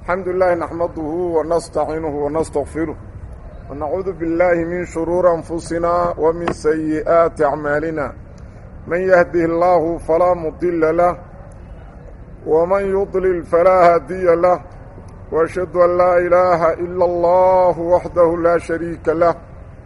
الحمد لله نحمده ونستعينه ونستغفره ونعوذ بالله من شرور أنفسنا ومن سيئات أعمالنا من يهده الله فلا مضل له ومن يضلل فلا هادي له وأشهد أن لا إله إلا الله وحده لا شريك له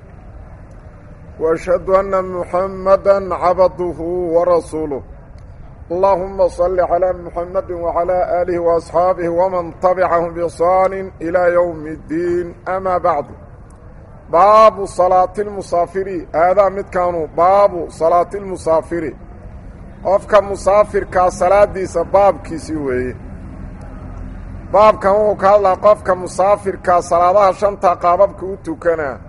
وأشهد أن محمدا عبده ورسوله اللهم صل على محمد وعلى آله وأصحابه ومن تبعهم بإحسان إلى يوم الدين أما بعد باب صلاة المسافر هذا مد كانوا باب صلاة المسافر qofka musaafirkaa salaadiisa baabkiisii weeye baabkan wuxuu ka hadlaa qofka musaafirkaa salaadaha shanta qaababka u tukanaa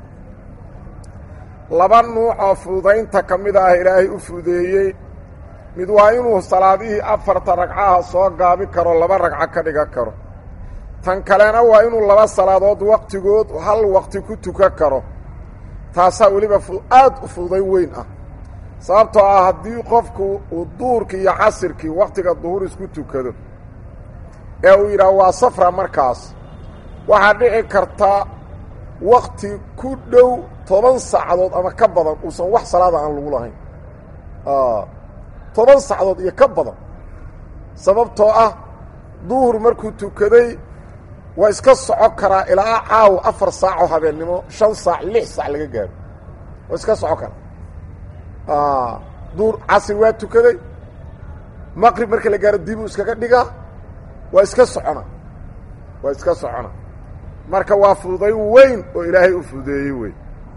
laba nuucoo fududaynta ka mid ah ilaahay u fudeeyey mid waa inuu salaadihii afarta ragcaha soo gaabi karo laba ragco ka dhigan karo tan kalena waa inuu laba salaadood wakhtigood hal wakhti ku tukan karo taasaa weliba aad u fududayn weyn ah sababtoo ah haddii qofku uu duhurkii iyo casirkii wakhtiga duhur isku tukado ee uu yidhaah waa safra markaas waxaa dhici karta wakhti ku dhow toban saacadood ama ka badan uusan wax salaada aan lagu lahayn toban sacdood iyo ka badan sababtoo ah duhur markuu tukaday waa iska soco karaa ilaa caawo afar saacoo habeennimo shan saac lix saac laga gaaro waa iska soco karaa duhur casir waa tukaday maqrib marka la gaaro dibuu iskaga dhigaa waa iska socona waa iska socona marka waa fududayn weyn oo ilaahay u fududeeyey wey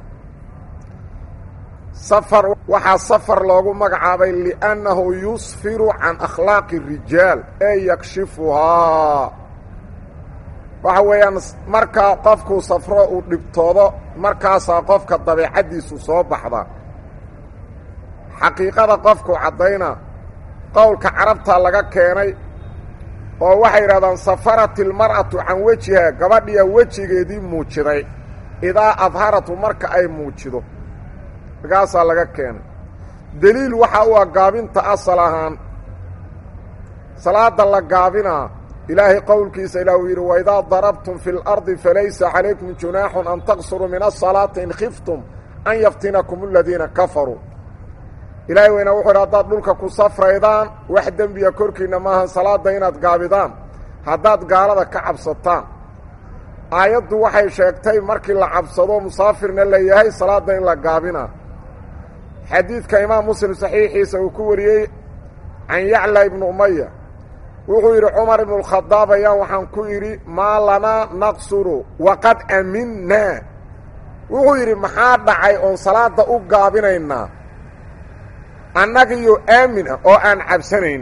safar waxaa safar loogu magacaabay liannahu yusfiru can akhlaaqi rijaal ee yakshifuhaa waxa weeyaan markaa qofkuu safro uu dhibtoodo markaasaa qofka dabeecaddiisu soo baxda xaqiiqada qofku caddayna qowlka carabta laga keenay oo waxay yidhahdaan safarat ilmar'atu can wejiha gabadhiya wejigeedii muujiday idaa adharatu marka ay muujido markaasaa laga keenay deliil waxaa u ah gaabinta asal ahaan salaada la gaabinaa ilaahay qowlkiisa ilaah uu yidhi waidaa darabtum fi اlardi falaysa calaykum junaaxun an taqsuruu min asalaati in khiftum an yaftinakum aladiina kafaruu ilaahay weyna wuxuu yidhi haddaad dhulka ku safraydaan wax dembiya korkiinna maahan salaadda inaad gaabidaan haddaad gaalada ka cabsataan aayaddu waxay sheegtay markii la cabsado musaafirna la yahay salaadda in la gaabinaa xadiidka imaam muslim saxiixiisa uu ku wariyey can yacla ibnu umaya wuxuu yidhi cumar ibnu lkhadaab ayaan waxaan ku idhi maa lanaa naqsuru waqad aminnaa wuxuu yidhi maxaa dhacay oon salaadda u gaabinaynaa annagiyo aamin ah oo aan cabsanayn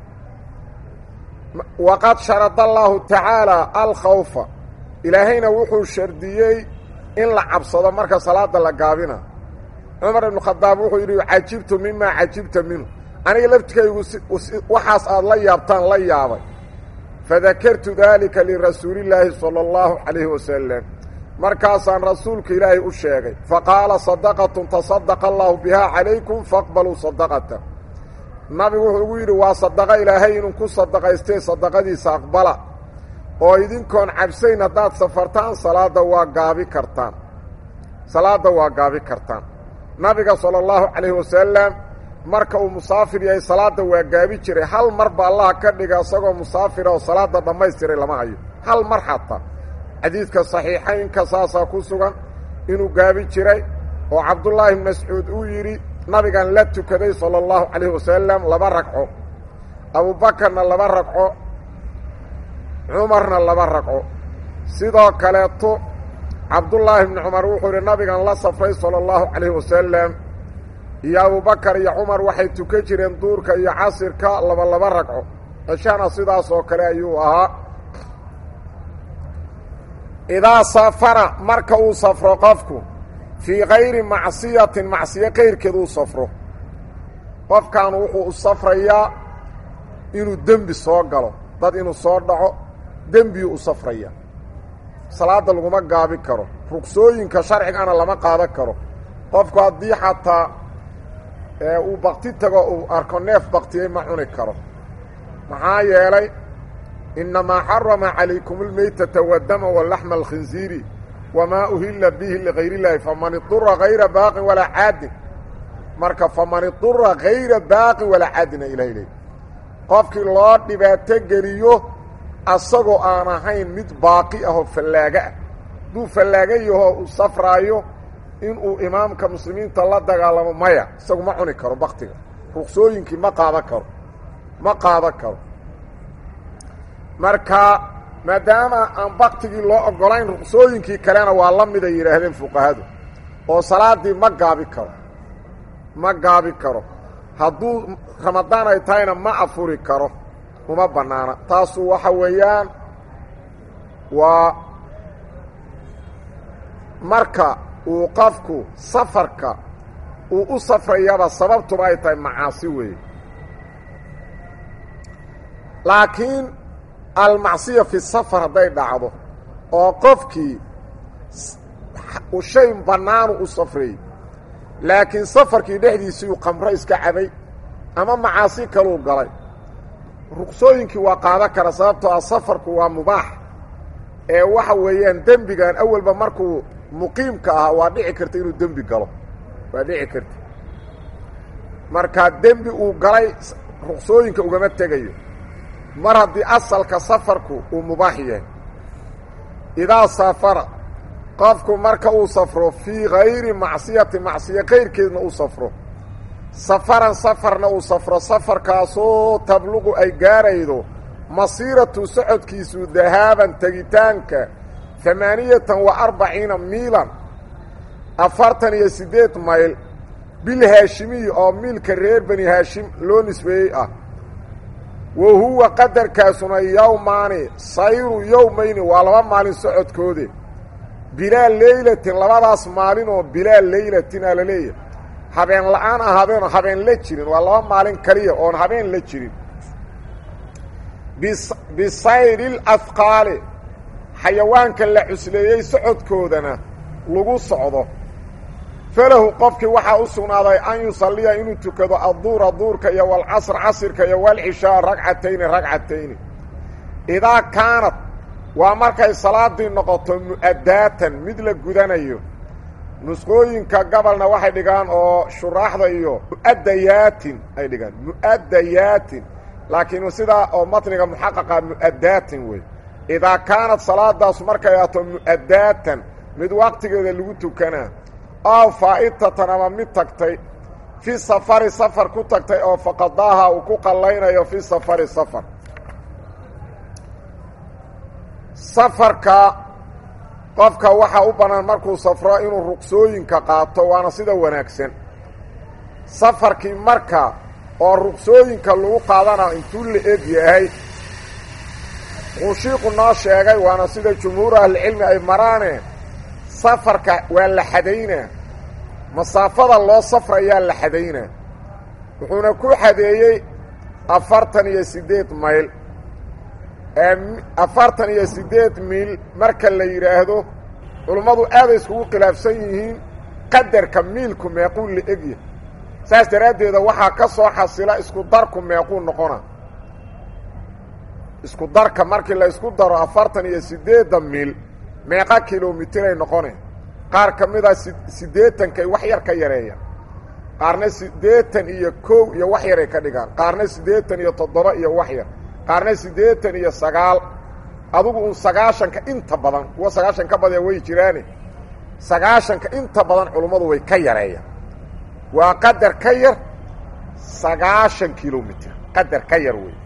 waqad sharada allaahu tacaalaa alkhawfa ilaahayna wuxuu shardiyey in la cabsado marka salaadda la gaabina cumar ibnu khadaab wuxuu yidhi cajibtu mimaa cajibta minhu aniga laftikaygu waxaas aad la yaabtaan la yaabay fadakartu daalika lirasuulillaahi sala allahu calayhi wasalam markaasaan rasuulka ilaahay u sheegay faqaala sadaqatun tasadaqa allaahu bihaa calaykum faqbaluu sadaqata nabigu wuxuu ugu yidhi waa sadaqo ilaahay inuu ku sadaqaystee sadaqadiisa aqbala oo idinkoon cabsayn haddaad safartaan salaadda waa gaabi kartaan salaadda waa gaabi kartaan nabiga sala allahu calayhi wasalam marka uu musaafir yahay salaadda waa gaabi jiray hal marba allaha ka dhiga isagoo musaafira oo salaadda dhammaystiray lama hayo hal mar xataa xadiidka saxiixaynka saasaa ku sugan inuu gaabi jiray oo cabdullaahi bn mascuud uu yidhi nabigan la tukaday sala allahu calayhi wasalam laba ragco abuubakarna laba ragco cumarna laba ragco sidoo kaleeto cabdullaahi bni cumar wuxuu yidhi nabigan la safray sala allahu calayhi wasalam iyo abubakar iyo cumar waxay tukan jireen duurka iyo casirka laba laba ragco ceshana sidaas oo kale ayuu ahaa idaa safara marka uu safro qofku fii kayri macsiyatin macsiyo kayrkeed uu safro qofkan wuxuu u safrayaa inuu dembi soo galo dad inuu soo dhaco dembiyuu u safraya salaadda laguma gaabi karo rugsooyinka sharcigana lama qaadan karo qofku haddii xataa uu bakti tago uu arko neef baktiyey ma cuni karo maxaa yeelay inamaa xarama calaykum almeytata waddama walaxma alkhinsiiri wamaa uhilla bihi ligayr illaahi faman idura hayra baaqin walaa caadin marka faman idura hayra baaqin walaa caadina ilahay leey qofkii loo dhibaato geliyo asagoo aan ahayn mid baaqi ahoo fallaaga ah hadduu fallaaga yahoo uu safraayo inuu imaamka muslimiinta la dagaalamo maya isagu ma cuni karo baktiga ruqsooyinkii ma qaadan karo ma qaadan karo marka maadaama aan baktigii loo ogolayn ruqsooyinkii kalena waa la mid ay yidhaahdeen fuqahadu oo salaaddii ma gaabi karo ma gaabi karo hadduu ramadaan ay tahayna ma afuri karo uma bannaana taasu waxa weeyaan waa marka uu qofku safarka uu u safrayaba sababtuba ay tahay macaasi weeye laakiin almacsiya fi safar hadday dhacdo oo qofkii shay bannaanu u safrayy laakiin safarkii dhexdiisii uu qamro iska cabay ama macaasi kaluu galay ruqsooyinkii waa qaadan kara sababtoo ah safarku waa mubaax ee waxa weeyaan dembigan awalba markuu muqiimka ahaa waa dhici karta inuu dembi galo waa dhici karta markaa dembi uu galay ruqsooyinka ugama tegayo mar haddii asalka safarku uu mubaax yahay idaa safara qofku marka uu safro fii hayri macsiyati macsiya kayrkeedna uu safro safaran safarna uu safro safarkaasoo tabluqu ay gaaraydo masiiratu socodkiisu dahaaban tegitaanka amaaniyatan wa arbaciina miilan afartan iyo siddeed mayl bil haashimiyi oo miilka reer bani haashim loo nisbeeyey ah wa huwa qadarkaasuna yowmaani sayru yowmayni waa laba maalin socodkoode bilaa leylatin labadaas maalin oo bilaa leylatin aa la leeyahay habeen la-aan ahaadeen habeen la jirin waa laba maalin kaliya oon habeen la jirin bisayri lafqaali xayawaanka la cusleeyey socodkoodana lagu socdo falahu qofkii waxaa u sugnaaday an yusalliya inuu tukado adduura duurka iyo walcasr casirka iyo walcishaa ragcatayni ragcatayni idaa kaanad waa markay salaadii noqoto mu'adaatan mid la gudanayo nusqooyinka gobolna waxay dhigaan oo shuraaxda iyo mu'adayaatin ay dhigaan mu'adayaatin laakiin sidaa oo matniga muxaqaqa mu'adaatin wey idaa kaanad salaadaas markay ahto mu'adaatan mid waqtigeeda lagu tukanaa aw faa'itatan ama mid tagtay fi safari safar ku tagtay oo faqadaaha uu ku qallaynayo fi safari safar safarka qofka waxaa u bannaan markuu safro inuu ruqsooyinka qaato waana sida wanaagsan safarkii marka oo ruqsooyinka lagu qaadana intuu la eg yahay quushiiqu noo sheegay waana sida jumhuuru ahlicilmi ay maraane safarka waa la xadaynaa masaafada loo safrayaa la xadaynaa wuxuuna ku xadeeyey afartan iyo siddeed mayl afartan iyo siddeed miil marka la yidhaahdo culummadu aaday iskugu khilaafsan yihiin qadarka miilku meequu la egya saas daraaddeeda waxaa ka soo xasila isku darku meequu noqona isku darka markii la isku daro afartan iyo siddeedda miil meeqa kilomitiray noqone qaar ka mida siddeetankay wax yar ka yareeyaan qaarna siddeetan iyo kow iyo wax yaray ka dhigaan qaarna siddeetan iyo toddoba iyo wax yar qaarna siddeetan iyo sagaal adugu un sagaashanka inta badan kuwa sagaashan ka badaya way jiraane sagaashanka inta badan culummadu way ka yareeyaan waa qadar ka yar sagaashan kilomitr qadar ka yar wey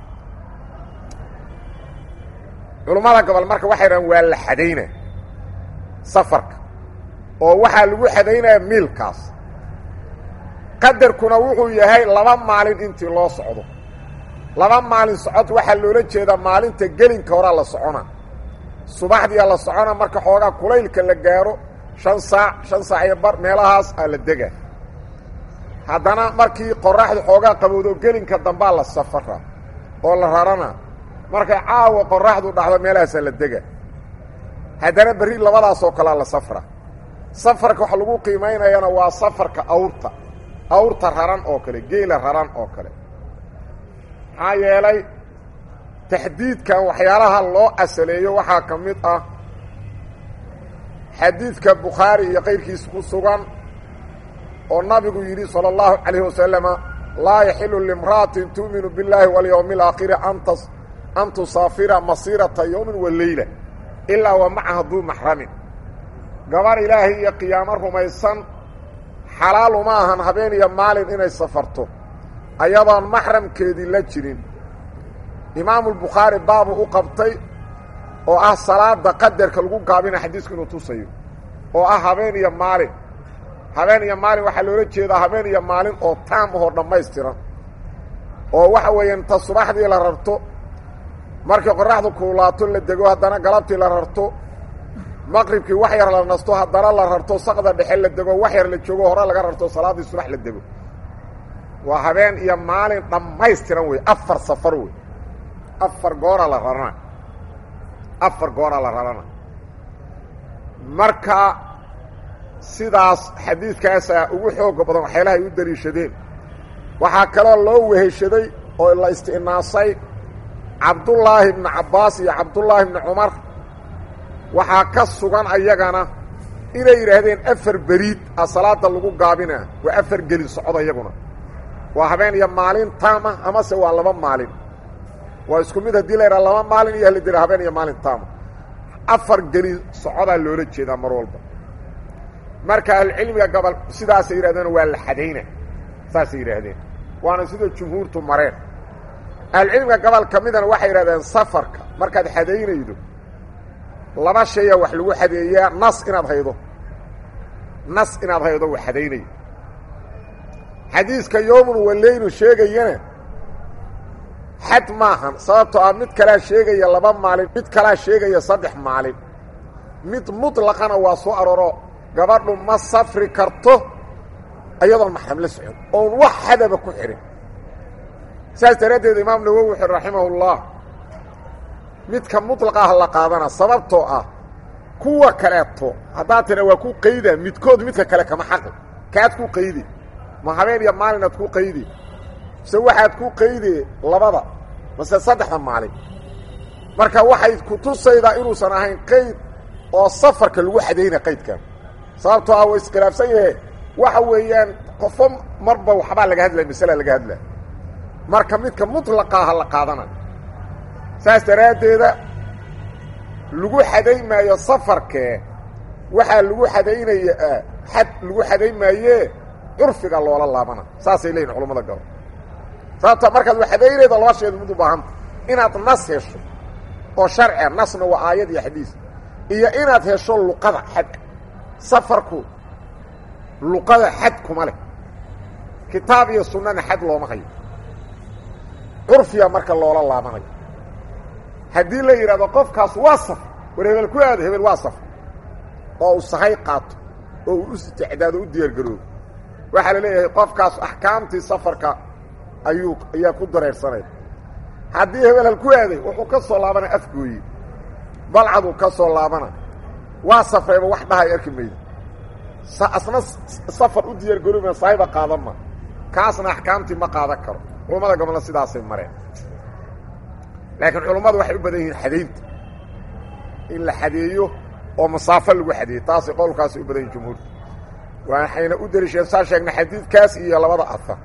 culummada gobol marka waxay dhahaan waa la xadaynaa safarka oo waxaa lagu xadaynaya miilkaas qadarkuna wuxuu yahay laba maalin intii loo socdo laba maalin socod waxaa loola jeedaa maalinta gelinka horaa la socona subaxdiia la socona marka xoogaa kulaylka la gaaro shan saac shan saac iyo bar meelahaas aa la dega haddana markii qoraxdu xoogaa qabowdo gelinka dambaa la safara oo la rarana markay caawa qoraxdu dhacdo meelahaasaa la dega haddana berri labadaasoo kalea la safra safarka waxa lagu qiimaynayana waa safarka awrta awrta raran oo kale geela raran oo kale maxaa yeelay taxdiidkan waxyaalaha loo asaleeyo waxaa ka mid ah xadiidka bukhaari iyo kayrkiisa ku sugan oo nabigu yidhi salى اllahu calayh wasalama laa yaxilu limra'atin tu'minu biاllaahi walyowmi اlaakhiri an tusaafira masiirata yowmin wa leyla ilaa wa macaha duu maxramin gabar ilaahay iyo qiyaamo rumaysan xalaal uma ahan habeen iyo maalin inay safarto ayadoon maxramkeedii la jirin imaamulbukhaari baabu u qabtay oo ah salaada qadarka lagu gaabina xadiisku inuu tusayo oo ah habeen iyo maalin habeen iyo maalin waxaa loola jeedaa habeen iyo maalin oo taam ahoo dhammaystiran oo waxa weeyaan ta subaxdii la rarto markii qoraxdu kuulaato la dego haddana galabtii la rarto maqribkii wax yar la nasto haddana la rarto saqda dhexe la dego wax yar la joogo hore laga rarto salaaddii subax la dego waa habeen iyo maalin dhammaystiran wey afar safar wey afar goora la rarana afar goora la rarana marka sidaas xadiidkaasaa ugu xooga badan waxyaalaha ay u daliishadeen waxaa kaloo loo weheshaday oo la isti'naasay cabdullaahi ibnu cabbaas iyo cabdullaahi ibnu cumar waxaa ka sugan ayagana inay yidhaahdeen afar beriid a salaada lagu gaabinaa waa afar gelin socod ayaguna waa habeen iyo maalin taama amase waa laba maalin waa isku mid haddii la yidhaha laba maalin iyo halidira habeen iyo maalin taama afar gelin socodaa loola jeedaa mar walba marka ahlucilmiga gobol sidaasay yidhahdeen waa la xadayna saasay yidhaahdeen waana sida jumhuurtu mareen ahlucilmiga gobol ka midana waxay yidhahdeen safarka markaad xadaynaydo laba shaya wax lagu xadeeyaa nas inaad haydo nas inaad haydo wa xadaynayo xadiiska yoomun waleynu sheegayana xad maahan sababtoo ah mid kalaa sheegaya laba maalin mid kalaa sheegaya saddex maalin mid mutlaqana waa soo arooro gabadhu ma safri karto iyadoon maxram la socon oon wax xadaba ku xidhin saas daraaddeed imaam nawowi wuxu raximahullah midka muطlaqaah la qaadana sababtoo ah kuwa kaleeto haddaad tira waa ku qayda midkood midka kale kama xaqi kaad ku qaydi ma habeen iyo maalinaad ku qaydi mise waxaad ku qayde labada mase saddexda maalin marka waxay ku tusaydaa inuusan ahayn qayd oo safarka lagu xadayna qaydkan sababtoo ah waa iskhilaafsan yahe waxa weeyaan qofo marba waxbaa laga hadlaya masalaa laga hadlaya marka midka muطlaqaaha la qaadana saas daraaddeeda lagu xadayn maayo safarkee waxaa lagu xadaynaya xad lagu xadayn maayee curfiga loola laabana saasay leeyihin culamada galo sababta markaad waxadaynaydo laba sheed mid u baahanta inaad nas hesho oo sharcia nasna waa aayad iyo xadiis iyo inaad hesho luqada xad safarku luqada xad kuma leh kitaab iyo sunnana xad looma hayo curfiga marka loola laabanayo haddii la yidhahdo qofkaas waa safr war hebel ku aado hebel waa safr oo uu sahay qaato oo uu u isticdaado u diyaargaroobo waxaa la leeyahay qofkaas axkaamtii safarka ayuu ayaa ku dareersanaya haddii hebel hal ku aaday wuxuu ka soo laabana afgooye balcaduu ka soo laabana waa safreeba wax dhahay arki mayda asna safar u diyaargarooba sahiba qaadan ma kaasna axkaamtii ma qaadan karo culammada gobolna sidaasay mareen laakiin culummadu waxay u badan yihiin xadaynta in la xadeeyo oo masaafo lagu xadeeyo taasay qowlkaasay u badan yihin jumhuurta waxayna u dariisheen saa sheegna xadiidkaas iyo labada afar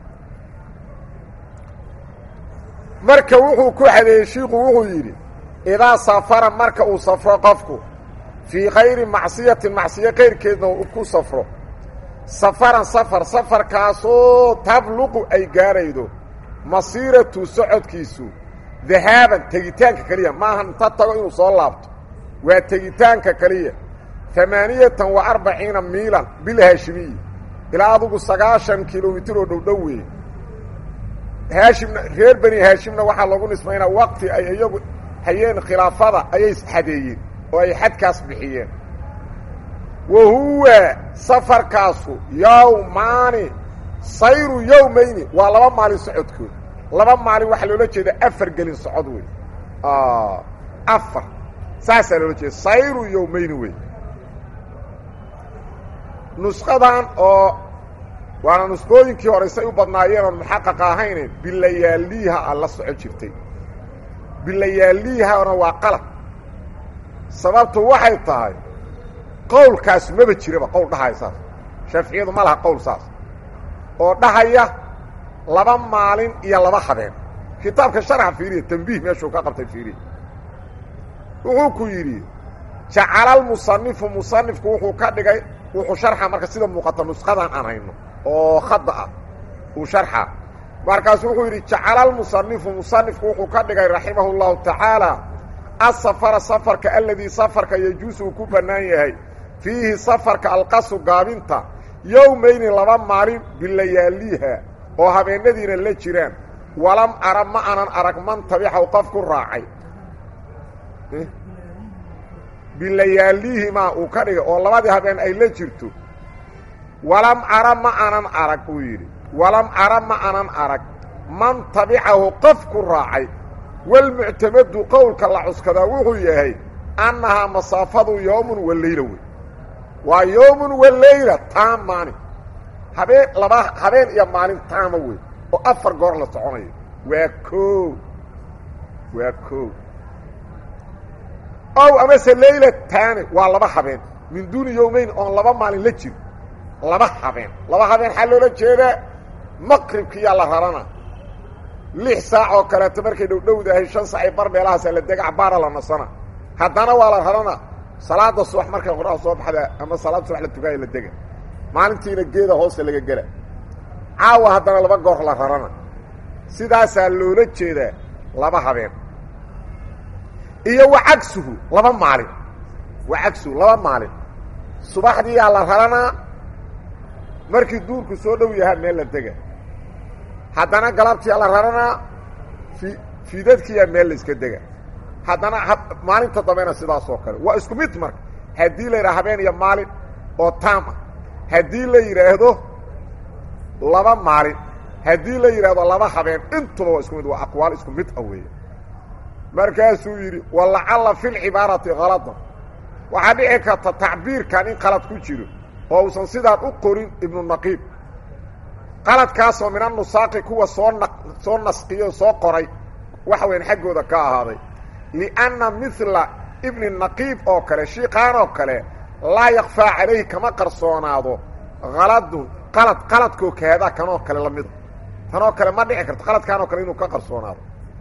marka wuxuu ku xadeeyey shiiku wuxuu yidhi idaa safara marka uu safro qofku fii kayri macsiyatin macsiyo kayrkeedna uu ku safro safaran safar safarkaasoo tabluqu ay gaaraydo masiiratu socodkiisu dahaaban tegitaanka keliya maaha inta tago inuu soo laabto waa tegitaanka keliya amaaniyatan wa arbaciina miilan bilhaashimiyi ilaa adugu sagaashan kilomitir oo dhowdhow weeye haashimna reer beni haashimna waxaa lagu nismaynaa waqti ay iyagu hayeen khilaafada ayay xadeeyeen oo ay xadkaas bixiyeen wa huwa safarkaasu yowmaani sayru yowmayni waa laba maalin socodkood laba maalin waxaa loola jeeda afar gelin socod wey afar saasaa loola jeeda sayru yowmayni wey nusqadan oo waana nusqooyinkii hore say u badnaayeen oon muxaqaqa ahayne bilayaaliiha a la soco jirtay bilayaaliihana waa qalad sababtu waxay tahay qowlkaas maba jiraba qowl dhahaya saas shaaficiyadu ma laha qowl saas oo dhahaya laba maalin iyo laba habeen kitaabka sharxa fiiriya tambiih meeshuu ka qabtay fiiriya wuxuu ku yidhi jacala almusanifu musanifku wuxuu ka dhigay wuxuu sharxa marka sida muuqata nusqadan aan hayno oo khada ah uu sharxa markaasu wuxuu yidhi jacala almusanifu musanifku wuxuu ka dhigay raximahu اllahu tacaala asafara safarka aladii safarka yejuusu uu ku bannaan yahay fiihi safarka alqasu gaabinta yowmayni laba maalin bilayaaliha oo habeenadiina la jiraan walam ara ma anan arag man tabixaw qof ku raacay bilayaalihimaa uu ka dhigay oo labadii habeen ay la jirto walam ara ma anan arag uu yidhi walam ara ma anan arag man tabicahu qof ku raacay walmuctamadu qowlka la cuskadaa wuxuu yahay annahaa masaafadu yoomun waleyla wey waa yoomun waleyla taam maalin habeen laba habeen iyo maalin taama wey oo afar goor la soconayo waa koo waa koo ow amase leyla taani waa laba habeen min duuni yowmeyn oon laba maalin la jiro laba habeen laba habeen xaa loola jeedaa maqribkiyaa la rarana lix saac oo kaleeto markay dhowdhowdahay shan sac ay bar meelahaasaa la dega cabaara la nasana haddana waa la rarana salaada subax markay qoraha soo baxda ama salaad subax la tukaaya la dega maalintiina geeda hoosta laga gela caawa haddana laba goor la rarana sidaasaa loola jeedaa laba habeen iyo wa cagsuhu laba maalin wa cagsuhu laba maalin subaxdiiyaa la raranaa markii duurku soo dhow yahaa meel la dega haddana galabtiyaa la raranaa fi fiidadkiyaa meel la iska dega haddana maalinta dambena sidaas oo kale waa isku mid marka haddii la yidhaha habeen iyo maalin oo taam ah haddii la yidhaahdo laba maalin haddii la yidhaahdo laba habeen intuba waa isku mid waa aqwaal isku mid ah weeye markaasuu yidhi walacalla fi lcibaarati haladan waxaa dhici karta tacbiirkan in qalad ku jiro oo uusan sidaan u qorin ibnu naqiib qaladkaasoo min anusaaqi kuwa soo na soo nasqiyo soo qoray waxa weyan xaggooda ka ahaaday lianna mila ibni naqiib oo kale shiiqaan oo kale laa yakfaa calayhi kama qarsoonaado haladun qalad qaladkoo kaada kanoo kale lamida tanoo kale ma dhici karto qaladkaan oo kale inuu ka qarsoonaado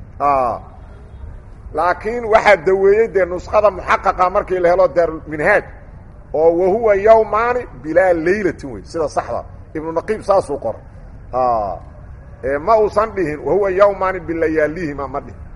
laakiin waxaa daweeyey dee nusqada muxaqaqa markii la helo daarulminhaaj oo wahuwa yawmaani bilaa laylatin wey sida saxda ibnu naqiib saasuu qoray ma uusan dhihin wahuwa yawmaani bilayaalihima ma dhihin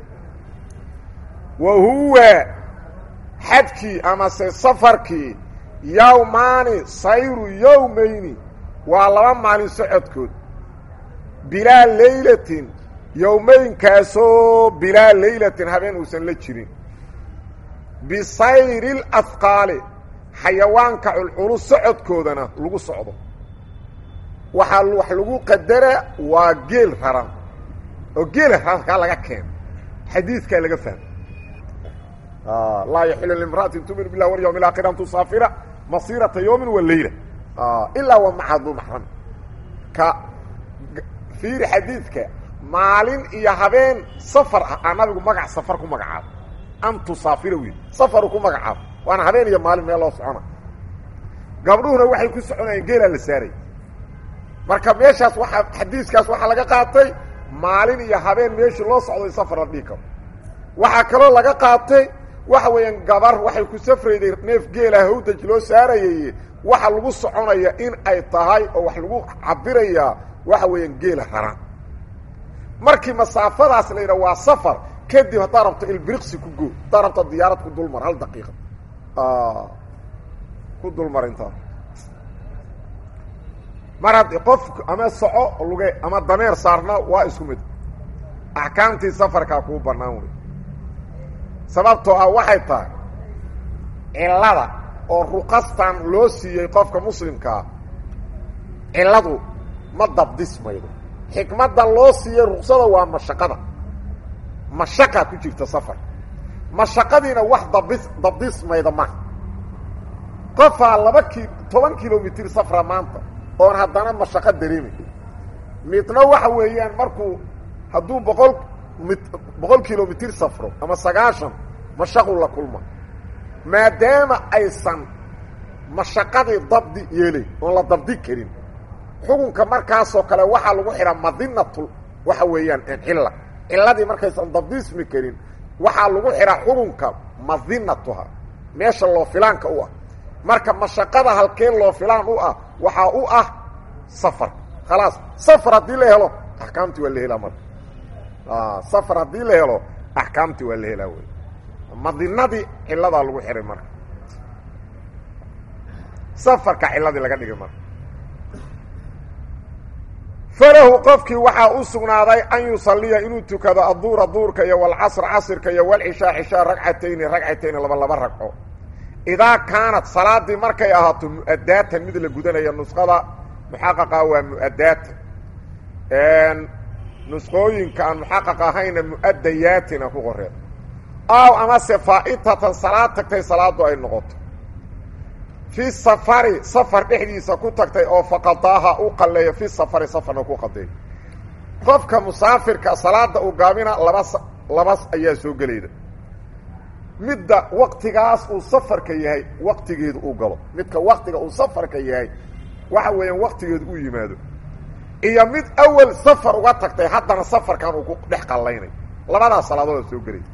wa huwa xadkii amase safarkii yawmaani sayru yowmayni waa laba maalin socodkood bilaa laylatin yowmaynkaasoo bilaa laylatin habeen uusan la jirin bisayri اlafqaali xayawaanka culculus socodkoodana lagu socdo waxaa wax lagu qadara waa geel raran oo geela rarankaa laga keeno xadiidkaa laga fahmo laa yaxilu limra'atin tumin bilah walyawm اlaakhir an tusaafira masirata yowmi wa leyla ilaa wa maca duu maxram ka fiiri xadiidka maalin iyo habeen safar ah aa nabigu magac safar ku magacaabo an tusaafira wiil safaru ku magacaabo waana habeen iyo maalin meel loo socona gabdhuhuna waxay ku soconayeen geelaa la saaray marka meeshaas waaa xadiiskaas waxaa laga qaatay maalin iyo habeen meeshii loo socdo in safar la dhihi karo waxaa kaloo laga qaatay waxa weeyaan gabar waxay ku safrayday neef geela hawdaj loo saarayay waxa lagu soconaya in ay tahay oo wax lagu cabirayaa waxa weeyaan geela raran markii masaafadaas la yidhaha waa safar kadib haddaad rabto ilbiriqsi ku goo haddaad rabto diyaarad ku dulmar hal daqiiqa ku dulmar intaa mar hadd qof ama soco luge ama dameer saarna waa isku mid axkaamtii safarkaa kuu bannaan wey sababtoo ah waxay tahay cillada oo ruqastan loo siiyey qofka muslimkaa cilladu ma dabdismaydo xikmadda loo siiyey ruqsada waa mashaqada mashaqaa ku jirta safar mashaqadiina wax dabis dabdismayda maha qofaa laba ki toban kilomitr safra maanta oon haddana mashaqo dareemay midna waxa weeyaan markuu hadduu boqol mit boqol kilomitir safro ama sagaashan mashaqu la kulma maadaama aysan mashaqadii dabdi yeelay oon la dabdi karin xukunka markaasoo kale waxaa lagu xidhaa madinatul waxa weeyaan cilla cilladii markaysan dabdismi karin waxaa lagu xidhaa xukunka madinatuha meesha loo filaanka u ah marka mashaqada halkeen loo filaan u ah waxaa u ah safar khalaas safar haddii la helo axkaamtii waa la helaa marka safar haddii la helo axkaamtii waa la helaa wey madinadii cilladaa lagu xihay marka safarka cilladii laga dhigay marka falahu qofkii waxaa u sugnaaday an yusaliya inuu tukado adduura duurka iyo walcasr casirka iyo walcishaa cishaa ragcatayni ragcatayni laba laba ragco idaa kaanat salaadii markay ahaato mu'adaatan mid la gudanaya nusqada muxaqaqa waa mu'adaatan nusqooyinka aan muxaqaq ahayna mu'adayaatina ku qoreen aw amase faa'itatan salaad tagtay salaadu ay noqoto fi safari safar dhexdiisa ku tagtay oo faqadaaha u qalleeyo fi safari safarna ku qadeeyo qofka musaafirka salaada uu gaabina laba labas ayaa soo gelayda midda waktigaas uu safarka yahay waktigeedu uu galo midka waktiga uu safarka yahay waxa weeyaan waktigeedu u yimaado iyo mid awal safar uga tagtay haddana safarkan uu ku dhex qallaynayo labadaas salaadooda soo gelayda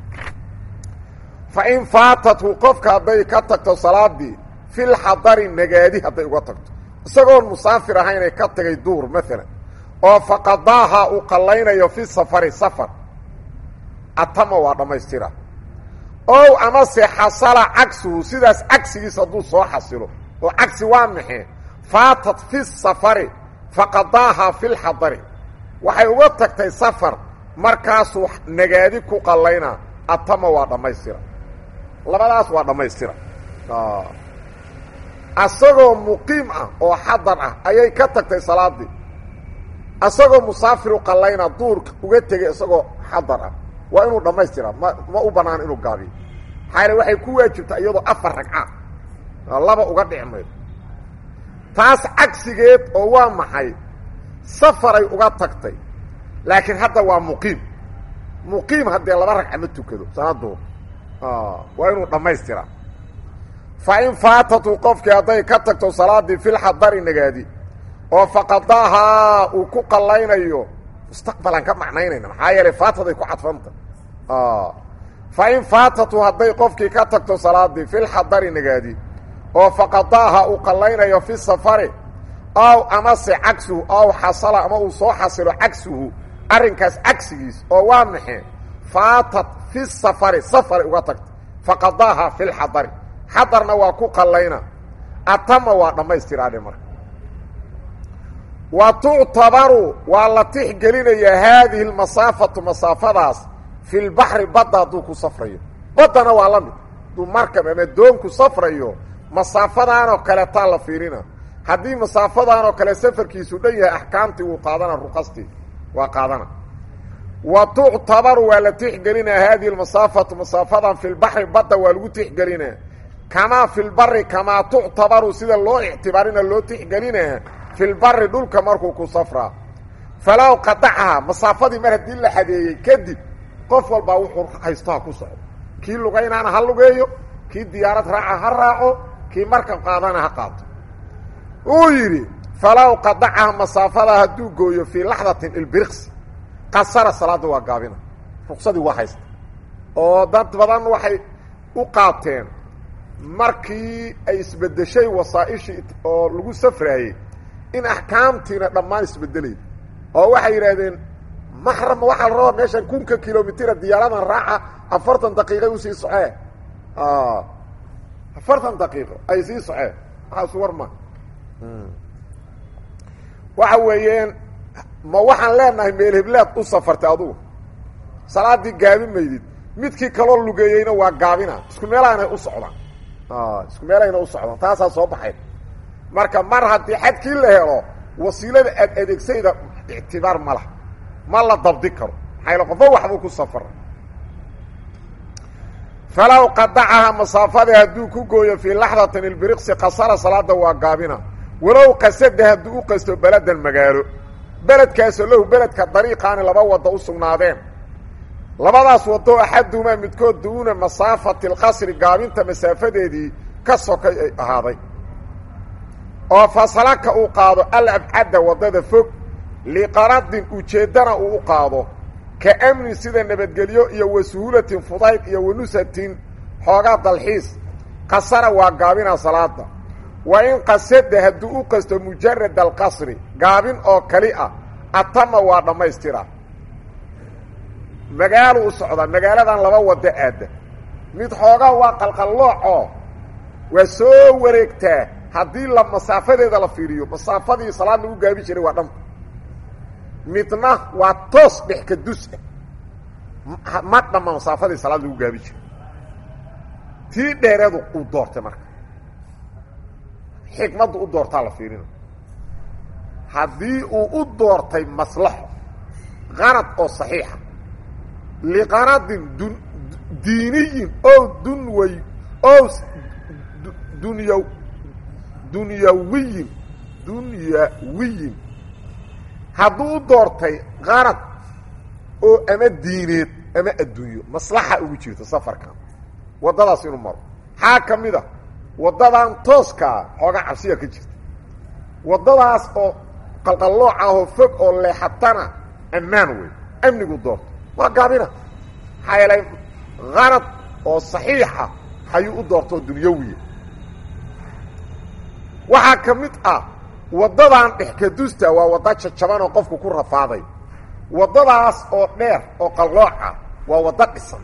fa in faatathu qofka hadday ka tagto salaadii fil xadari nagaadi hadday uga tagto isagoon musaafir ahaynay ka tagay duur maalan oo faqadaaha uu qallaynayo fi safari safar atama waa dhammaystira ow amase xasala cagsuhu sidaas cagsigiis hadduu soo xasilo oo cagsi waa maxee faatat fi safari faqadaaha fi lxadari waxay uga tagtay safar markaasuu nagaadi ku qallaynaa atama waa dhammaystira labadaas waa dhammaystira asagoo muqiim ah oo xadar ah ayay ka tagtay salaadii asagoo musaafiru qallayna duurka uga tegay isagoo xadar ah waa inuu dhammaystiraa ma ma u bannaan inuu gaabiyo maxaa waxay ku waajibtaa iyadoo afar ragca laba uga dhici maydo taas cagsigeed oo waa maxay safaray uga tagtay laakiin hadda waa muqiim muqiim haddee laba ragca ma tukado sanadduur waa inuu dhammaystiraa fa in faatatu qofkii hadday ka tagto salaadii filxadari nagaadi oo faqadaahaa uu ku qallaynayo mustaqbalaan ka macnaynayna maxaa yeelay faataday ku cadfanta fa in faatatu hadday qofkii ka tagto salaadii filxadari nagaadi oo faqadaaha uu qallaynayo fi safari aw amase cagsuhu aw xasala ama uu soo xasilo cagsuhu arrinkaas cagsigiis oo waa maxee faatat fi safari safaray uga tagta faqadaaha filxadari xadarna waa ku qallayna atama waa dhammaystiraadhe marka wa tuctabaru waa la tixgelinayaa haadihi lmasaafatu masaafadaas fi lbaxri badda hadduu ku safrayo baddana waa la mid hadduu markab ama doonku safrayo masaafadaanoo kale taa la fiirina haddii masaafadaanoo kale safarkiisu dhan yahay axkaamtii wuu qaadana ruqastii waa qaadana wa tuctabaru waa la tixgelinaa haadihi lmasaafatu masaafadan fi lbaxri badda waa lagu tixgelinaa kamaa fi lbari kamaa tuctabaru sida loo ictibaarina loo tixgelinaa fi lbari dhulka markuu ku safraa falow qadacaha masaafadii mar haddii la xadeeyey kadib qof walbaa wuxuu haysto ha ku socdo kii lugaynaana ha lugeeyo kii diyaarad raaca ha raaco kii markab qaadana ha qaato uu yidhi falow qadacaha masaafada hadduu gooyo fii laxdatin ilbiriqsi qasara salaadda waa gaabina ruqsadii waa haysta oo dad badan waxay u qaateen markii ay isbedeshay wasaa-ishii oo lagu safraayey in axkaamtiina dhammaan isbedelayda oo waxay yidhaahdeen maxrama waxaa la rabaa meeshan kunka kilomitira diyaaradan raaca afartan daqiiqay usii socee afartan daqiiqo ay sii soceen waxaasu war ma waxa weeyeen ma waxaan leenahay meel heblaad u safartay adugu salaadii gaabi maydid midkii kaloo lugeeyeyna waa gaabina isku meelaanay u socdaan isku meelahayna u socdaan taasaa soo baxay marka mar haddii xadkii la helo wasiilada aad adeegsayda ictibaar ma laha ma la dabdi karo maxayl qofo waxbuu ku safara falow qadacaha masaafada hadduu ku gooyo fii laxdatin ilbiriqsi qasara salaada waa gaabina walow qasada hadduu u qasto beladan magaalo beledkaasoo lahu beledka dariiqaani laba wadda u sugnaadeen labadaas wado axadumaa midkood duuna masaafati alqasri gaabinta masaafadeedii ka sokay ay ahaaday oo fasalaka uu qaado alabcadda waddada fog liqaradin ujeeddana uu u qaado ka amnin sida nabadgelyo iyo wa suhuulatin fudayd iyo wanusatin xoogaa dalxiis qasara waa gaabina salaada wa in qasada hadduu u qasto mujarad alqasri gaabin oo kali ah atama waa dhammaystira magaalo u socdaa magaaladan laba waddo aadda mid xoogaa waa qalqallooco waa soo wareegtaa haddii la masaafadeeda la fiiriyo masaafadii salaad lagu gaabi jiray waa dhanta midna waa toos dhex ka dus ah ma dhamma masaafadii salaad lagu gaabi jiray tii dheereedu uu doortay marka xikmaddu u doortaa la fiirina haddii uu u doortay maslaxo qarad oo saxiixa liqaradin dun diiniyin o dunway o dunya dunyawiyin dunyawiyin hadduu u doortay qarad oo ama diineed ama adduunyo maslaxa ugu jirto safarkan waddadaas inuu maro maxaa ka mid a waddadan tooskaa xoogaa cabsiya ka jirta waddadaas oo qalqallooc ahoo fog oo leexatana ammaan wey amnigu doorto waa gaabina maxaa yeelay qarad oo saxiixa ayuu u doorto oo dunyawiya waxaa ka mid ah waddadan dhexkadusta waa wadda jajaban oo qofku ku rafaaday waddadaas oo dheer oo qallooca waa waddo dhisan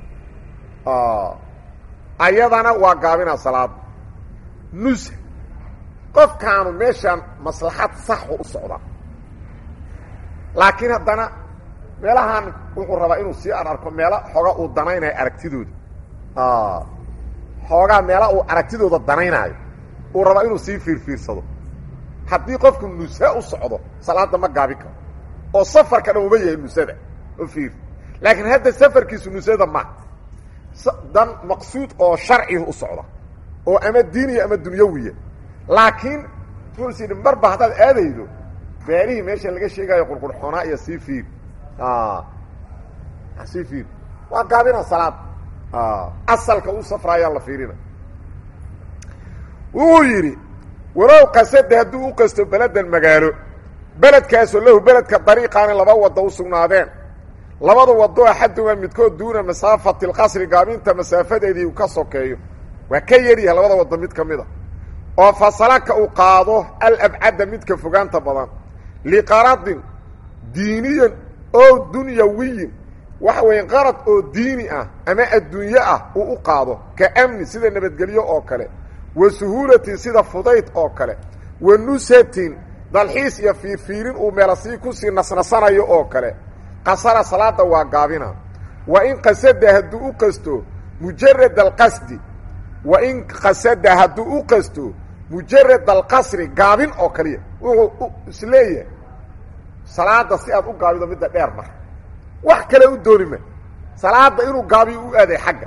ayadana waa gaabina salaada nusa qofkaanu meeshaan maslaxad saxu u socdaa laakiin haddana meelahan wuxuu rabaa inuu sii ararko meelo xooga uu danaynayo aragtidooda xoogaa meela uu aragtidooda danaynaayo uu rabaa inuu sii fiirfiirsado haddii qofku nusa u socdo salaada ma gaabi karo oo safarka dhan uma yahay nusada oo fiir laakiin hadda safarkiisu nusada ma dan maqsuud oo sharciga u socda oo ama diiniya ama dunyawiya laakiin wuxuu is yidhi marba haddaad aadaydo beelihii meesha laga sheegaayo qurqurxoonaa iyo sii fiir sii fiir waa gaabina salaad asalka u safraayaa la fiirina wuxuu yidhi walow qasada hadduu u qasto beledan magaalo beledkaasoo lahu beledka dariiqaani laba waddo u sugnaadeen labada waddo axadumaa midkood duuna masaafati alqasri gaabinta masaafadeedii uu ka sokeeyo waa ka yaryahay labada waddo mid ka mid a oo fasalaka uu qaado alabcadda midka fogaanta badan liqaradin diiniyan oo dunyawiyin waxa weeye qarad oo diini ah ama adduunye ah uu u qaado ka amni sida nabadgelyo oo kale wa suhuulatin sida fudayd oo kale wa nusatin dalxiis iyo fiirfiirin uu meelasii kusii nasnasanayo oo kale qasara salaada waa gaabina wa in qasada hadduu u qasto mujarad alqasdi wa in qasada hadduu u qasto mujarad alqasri gaabin oo kaliya wuxuu isleeyahay salaada si aad u gaabido midda dheer mar wax kale u doonima salaada inuu gaabiyo u aaday xagga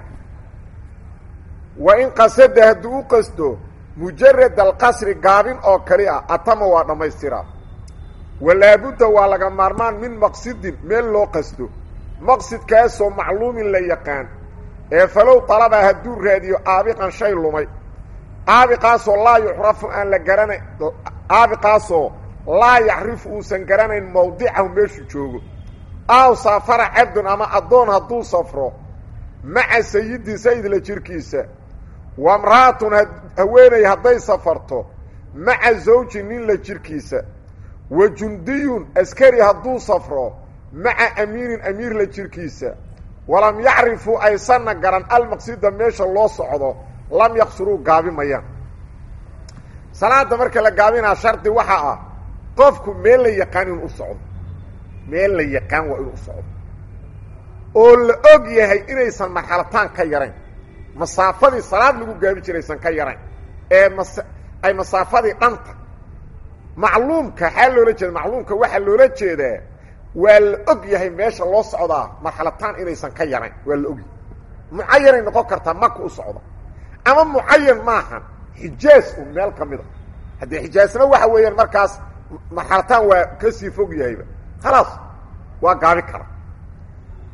wa in qasada hadduu u qasto mujarad alqasri gaabin oo kali ah atama waa dhammaystiraa walaabudda waa laga maarmaan min maqsidin meel loo qasto maqsidkaasoo macluumin la yaqaan ee falow talaba hadduu raadiyo aabiqan shay lumay aabiqaasoo laa yucrafu aan la garanayn aabiqaasoo laa yacrifu uusan garanayn mawdicahu meeshuu joogo aw saafara cabdun ama addoon hadduu safro maca sayidin sayidla jirkiisa wa mra'atun haweeney hadday safarto maca zawji nin la jirkiisa wa jundiyun askari hadduu safro maca amiinin amiir la jirkiisa walam yacrifuu aysanna garan almaqsida meesha loo socdo lam yaqsuruu gaabi mayaan salaada marka la gaabinaa shardi waxaa ah qofku meel la yaqaan inuu u socdo meel la yaqaan waa inuu u socdo oo la og yahay inaysan marxalataan ka yarayn masaafadii salaad lagu gaabi jiraysan ka yarayn ee mas ay masaafadii dhanta macluumka xaa loola jeeda macluumka waxaa loola jeedaa waa la og yahay meesha loo socdaa marxalataan inaysan ka yarayn waa la ogyahay mucayanay noqon kartaa maka u socda ama mucayan maahan xijaas un meel ka mida haddii xijaasna waxa weeyaan markaas marxalataan waa kasii fog yahayba khalaas waa gaabi kara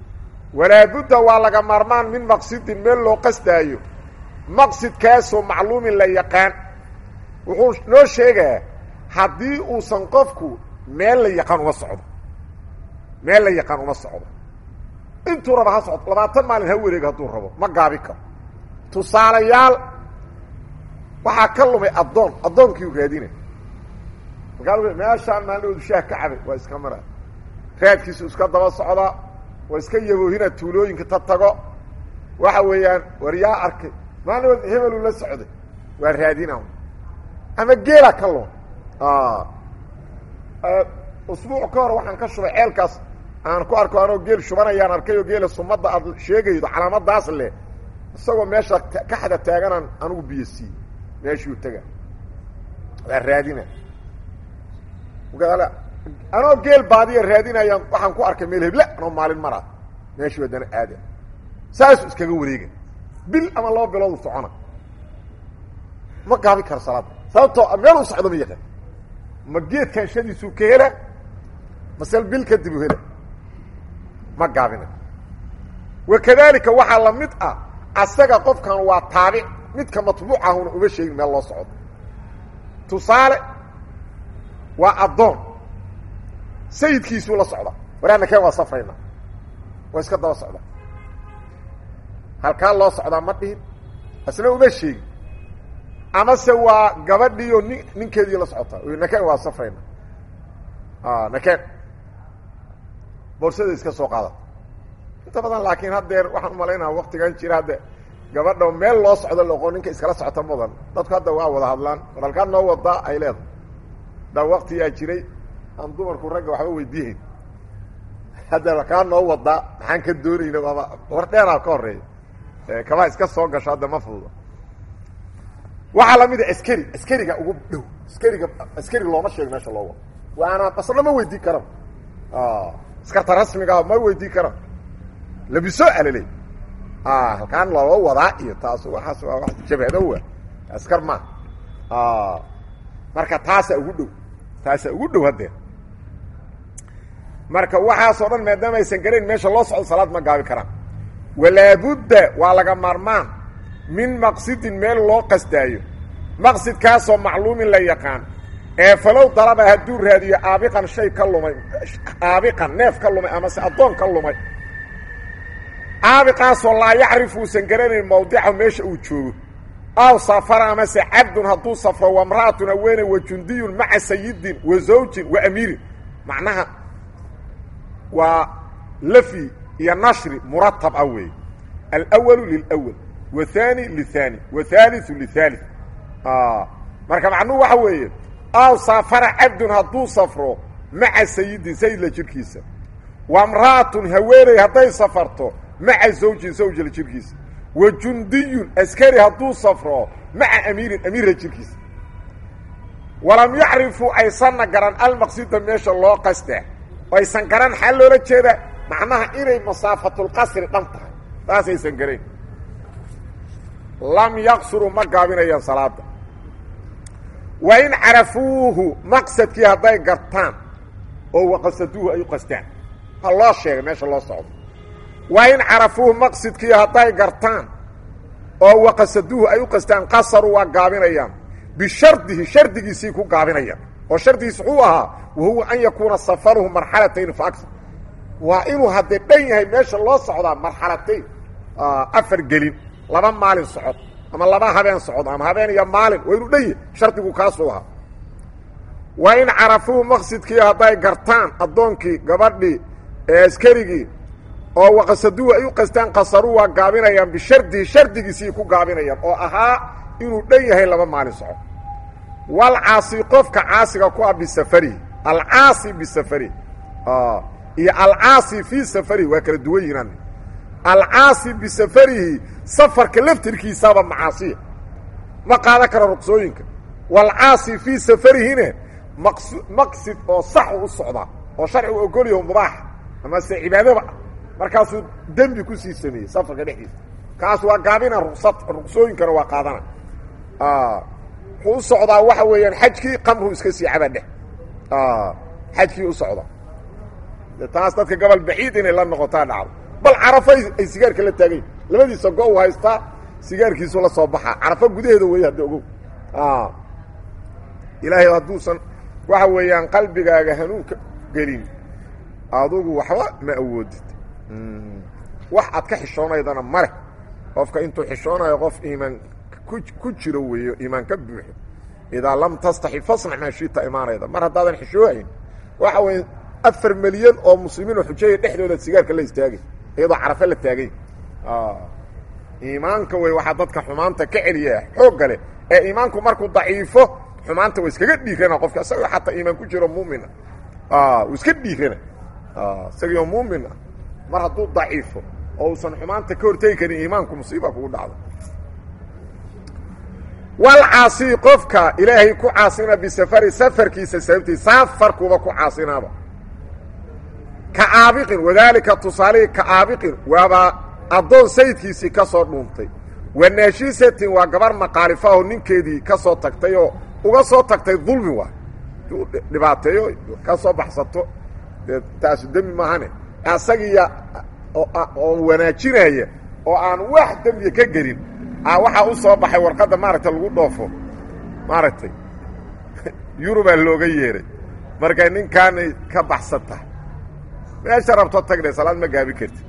walaabudda waa laga maarmaan min maqsidin meel loo qastaayo maqsidkaasoo macluumin la yaqaan wuxuu noo sheegaa haddii uusan qofku meel la yaqaan uma socdo meel la yaqaan uma socdo intuu raba ha socdo labaatan maalin ha wareego hadduu rabo ma gaabi karo tusaalayaal waxaa ka lumay addoon addoonkiiu raadina markaa meeshaan maaloodu shaah ka cabay waa iska mara raadkiisu iska daba socdaa waa iska yaboohina tuulooyinka ta tago waxa weeyaan war yaa arkay maalin hebelu la socday waa raadina ama geela ka lum usbuuc ka hor waxaan ka shubay ceelkaas aan ku arko anoo geel shubanayaan arkay oo geela sumadda aad sheegaydo calaamadaas leh isagoo meesha kaxda taaganaan anigu biyo siiy meeshuu tega waa raadina anoo geel baadiya raadinayaan waxaan ku arkay meel heble anoo maalin mara meeshuu haddana aada saasu iskaga wareega bil ama laba biloodu socona ma gaabi karo salaada sababtoo meel u socdo ma yaqaan ma geedkan shadiisuu ka hela masel bil kadib u hela ma gaabina wakadalika waxaa la mid ah asaga qofkan waa taabic midka matbuucahuna uma sheegin meel loo socdo tusaale waa addoon sayidkiisuu la socda waraana keen waa safrayna waa iska daba socda halkaa loo socdaa ma dhihin isna uma sheegin amase waa gabadhiiyo nin ninkeedii la socotaa nakeen waa safrayna nakeen boorsada iska soo qaadata inta badan laakiin haddeer waxaan umalaynaa waktigan jira hadde gabadha meel loo socdo loqo ninka iskala socota mudan dadku hadda waa wada hadlaan war halkaa noo wadaa ay leedahay da waktiyaa jiray aan dumarku ragga waxba weydiihayn hadda halkaa noo wadaa maxaan ka doonayna waaba war dheeraa ka horeeya kamaa iska soo gasho hadda ma fududa waxaa lamid a askari askariga ugu dhow askariga askari looma sheego meesha loo wado waana basna ma weydii karan askarta rasmigaah ma weydii karan labiso alale halkaan loo wadaa iyo taas waaas waa wa jabhadowa askar ma marka taasa ugu dhow taasa ugu dhow haddee marka waxaasoo dhan maadaama aysan garayn meesha loo socdo salaad ma gaabi karaan walaabudda waa laga maarmaan min maqsidin meel loo qastaayo maqsidkaasoo macluumin la yaqaan ee falow dalaba hadduu raadiyo aabiqan shay ka lumay aabiqan neef ka lumay amase addoon ka lumay aabiqaasoo laa yacrifu uusan garanayn mawdica meesha uu joogo aw safara amase cabdun hadduu safro wamra'atun haweene wa jundiyun maca sayidin wa zawjin wa amiirin macnaha waa lafi iyo nashri muratab ah weeye alwalu lilwal wathani lithani wathaaliu lithalith marka macnuhu waxa weeye aw safara cabdun hadduu safro maca sayidin sayidla jirkiisa wamra'atun haweeney hadday safarto maca zawjin zawjla jirkiisa wa jundiyun askari hadduu safro maca amiirin amiirla jirkiisa walam yacrifuu aysanna garan almaqsida meesha loo qastaa aysan garan xaa loola jeeda macnaha inay masaafatulqasri dhan tahay taasaysan garayn lam yaqsuruu ma gaabinayaan salaada wa in carafuuhu maqsadkii hadday gartaan oo waqasaduuhu ay u qastaan ha loo sheegay meesha loo socdo wa in carafuuhu maqsidkii hadday gartaan oo waqasaduuhu ay u qastaan qasaruu waa gaabinayaan bishardihi shardigiisii ku gaabinayaan oo shardigiis wuxuu ahaa wahuwa an yakuuna safaruhu marxalatayn fa agar waa inuu haddee dhan yahay meesha loo socdaa marxalatayn afar gelin laba maalin socod ama laba habeen socod ama habeen iyo maalin waa inuu dhan yahay shardigu kaasuu ahaa wa in carafuuhu maqsidkii hadday gartaan addoonkii gabadhii ee askarigii oo waqasaduhu ay u qastaan qasaruu waa gaabinayaan bishardihi shardigiisii ku gaabinayaan oo ahaa inuu dhan yahay laba maalin socod walcaasi qofka caasiga ku ah bisafarihi alcaasi bisafarihi iyo alcaasi fii safarihi waa kala duwan yihiin alcaasi bisafarihi safarka laftirkiisaaba macaasiya ma qaadan karo ruqsooyinka walcaasi fii safarihine maq maqsid oo sax u u socdaa oo sharcigu ogolyaho mubaax amase cibaadaba ah markaasuu dembi kusii sameeyey safarka dhexdiisa kaas waa gaabina ruqsad ruqsooyinkana waa qaadana wuxuu u socdaa waxa weeyaan xajkii qamru iska sii caba dheh xajkii u socdaa taas dadka gobol baciid inay la noqotaa dhacdo bal carafo ay sigaarka la taagayn labadiisa go u haystaa sigaarkiisu la soo baxaa carafo gudaheeda wey hadda ogow ilaahay hadduusan waxa weeyaan qalbigaaga hanuunka gelin adugu waxba ma awoodid wax aad ka xishoonaydana male qofka intuu xishoonayo qof iimaan ku jiro weeyo iimaan ka buuxo idaa lam tastaxi fasnac maa shiita imaanayda mar haddaadan xishoohayn waxa weya afar milyan oo muslimiin oo xujaya dhexdooda sigaarka la istaagay iyadoo carafe la taagay iimaanka wey waxaa dadka xumaanta ka celiya xoogga leh ee iimaanku markuu daciifo xumaanta wa iskaga dhiirana qofka isagoo xataa iimaan ku jiro muumina u iska dhiirana isagioo muumina mar hadduu daciifo oo uusan xumaanta ka hortegi karin iimaanku musiiba kugu dhacdo walcaasi qofka ilaahay ku caasina bisafari safarkiisa sababtii safarkuuba ku caasinaaba ka aabiqin wadaalika tusaalihii ka aabiqin waaba addoon sayidkiisii ka soo dhuuntay wa naashisatin waa gabar maqaalifa oo ninkeedii ka soo tagtay oo uga soo tagtay dulmi waa u dhibaateeyo ka soo baxsato dee taasu demi maahane asagiiya oo wanaajinaya oo aan wax dembiya ka gelin waxaa u soo baxay warqadda maaragtay lagu dhoofo maaragtay yurubaa looga yeeray markay ninkaanay ka baxsan tahay meesha rabto tagdhe salaad ma gaabi karti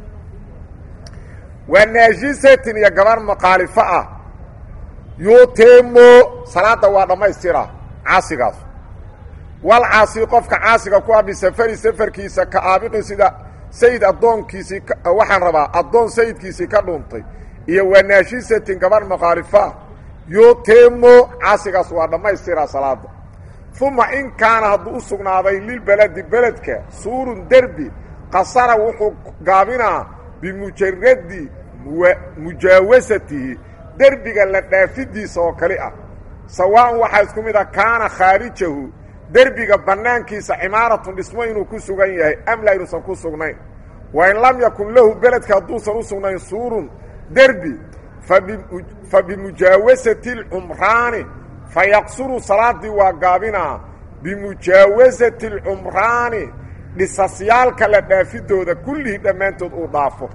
waa naashisatin iyo gabar maqaalifo ah yuutimo salaadda waa dhammaystiraa caasigaas wal caasi qofka caasiga ku ah bisafari safarkiisa ka aabiqin sida sayid addoonkiisii waxaan rabaa addoon sayidkiisii ka dhuuntay iyo waa naashisatin gabar maqaalifo ah yuutimo caasigaas waa dhammaystiraa salaadda uma in kaana hadduu u sugnaaday lilbeledi beledka suurun derbi qasara wuxuu gaabinaa bimujaradi mujaawasatihi derbiga la dhaafidiisa oo kali ah sawaaءan waxaa isku mid a kaana khaarijahu derbiga bannaankiisa cimaaratun dhismo inuu ku sugan yahay am laa inuusan ku sugnayn wain lam yakun lahu beledka hadduusan u sugnayn suurun derbi fa bimujaawasati اlcumraani fayaqsuru salaadii waa gaabinaa bimujaawasati اlcumraani dhisasyaalka la dhaafidooda kullihii dhammaantood uu dhaafo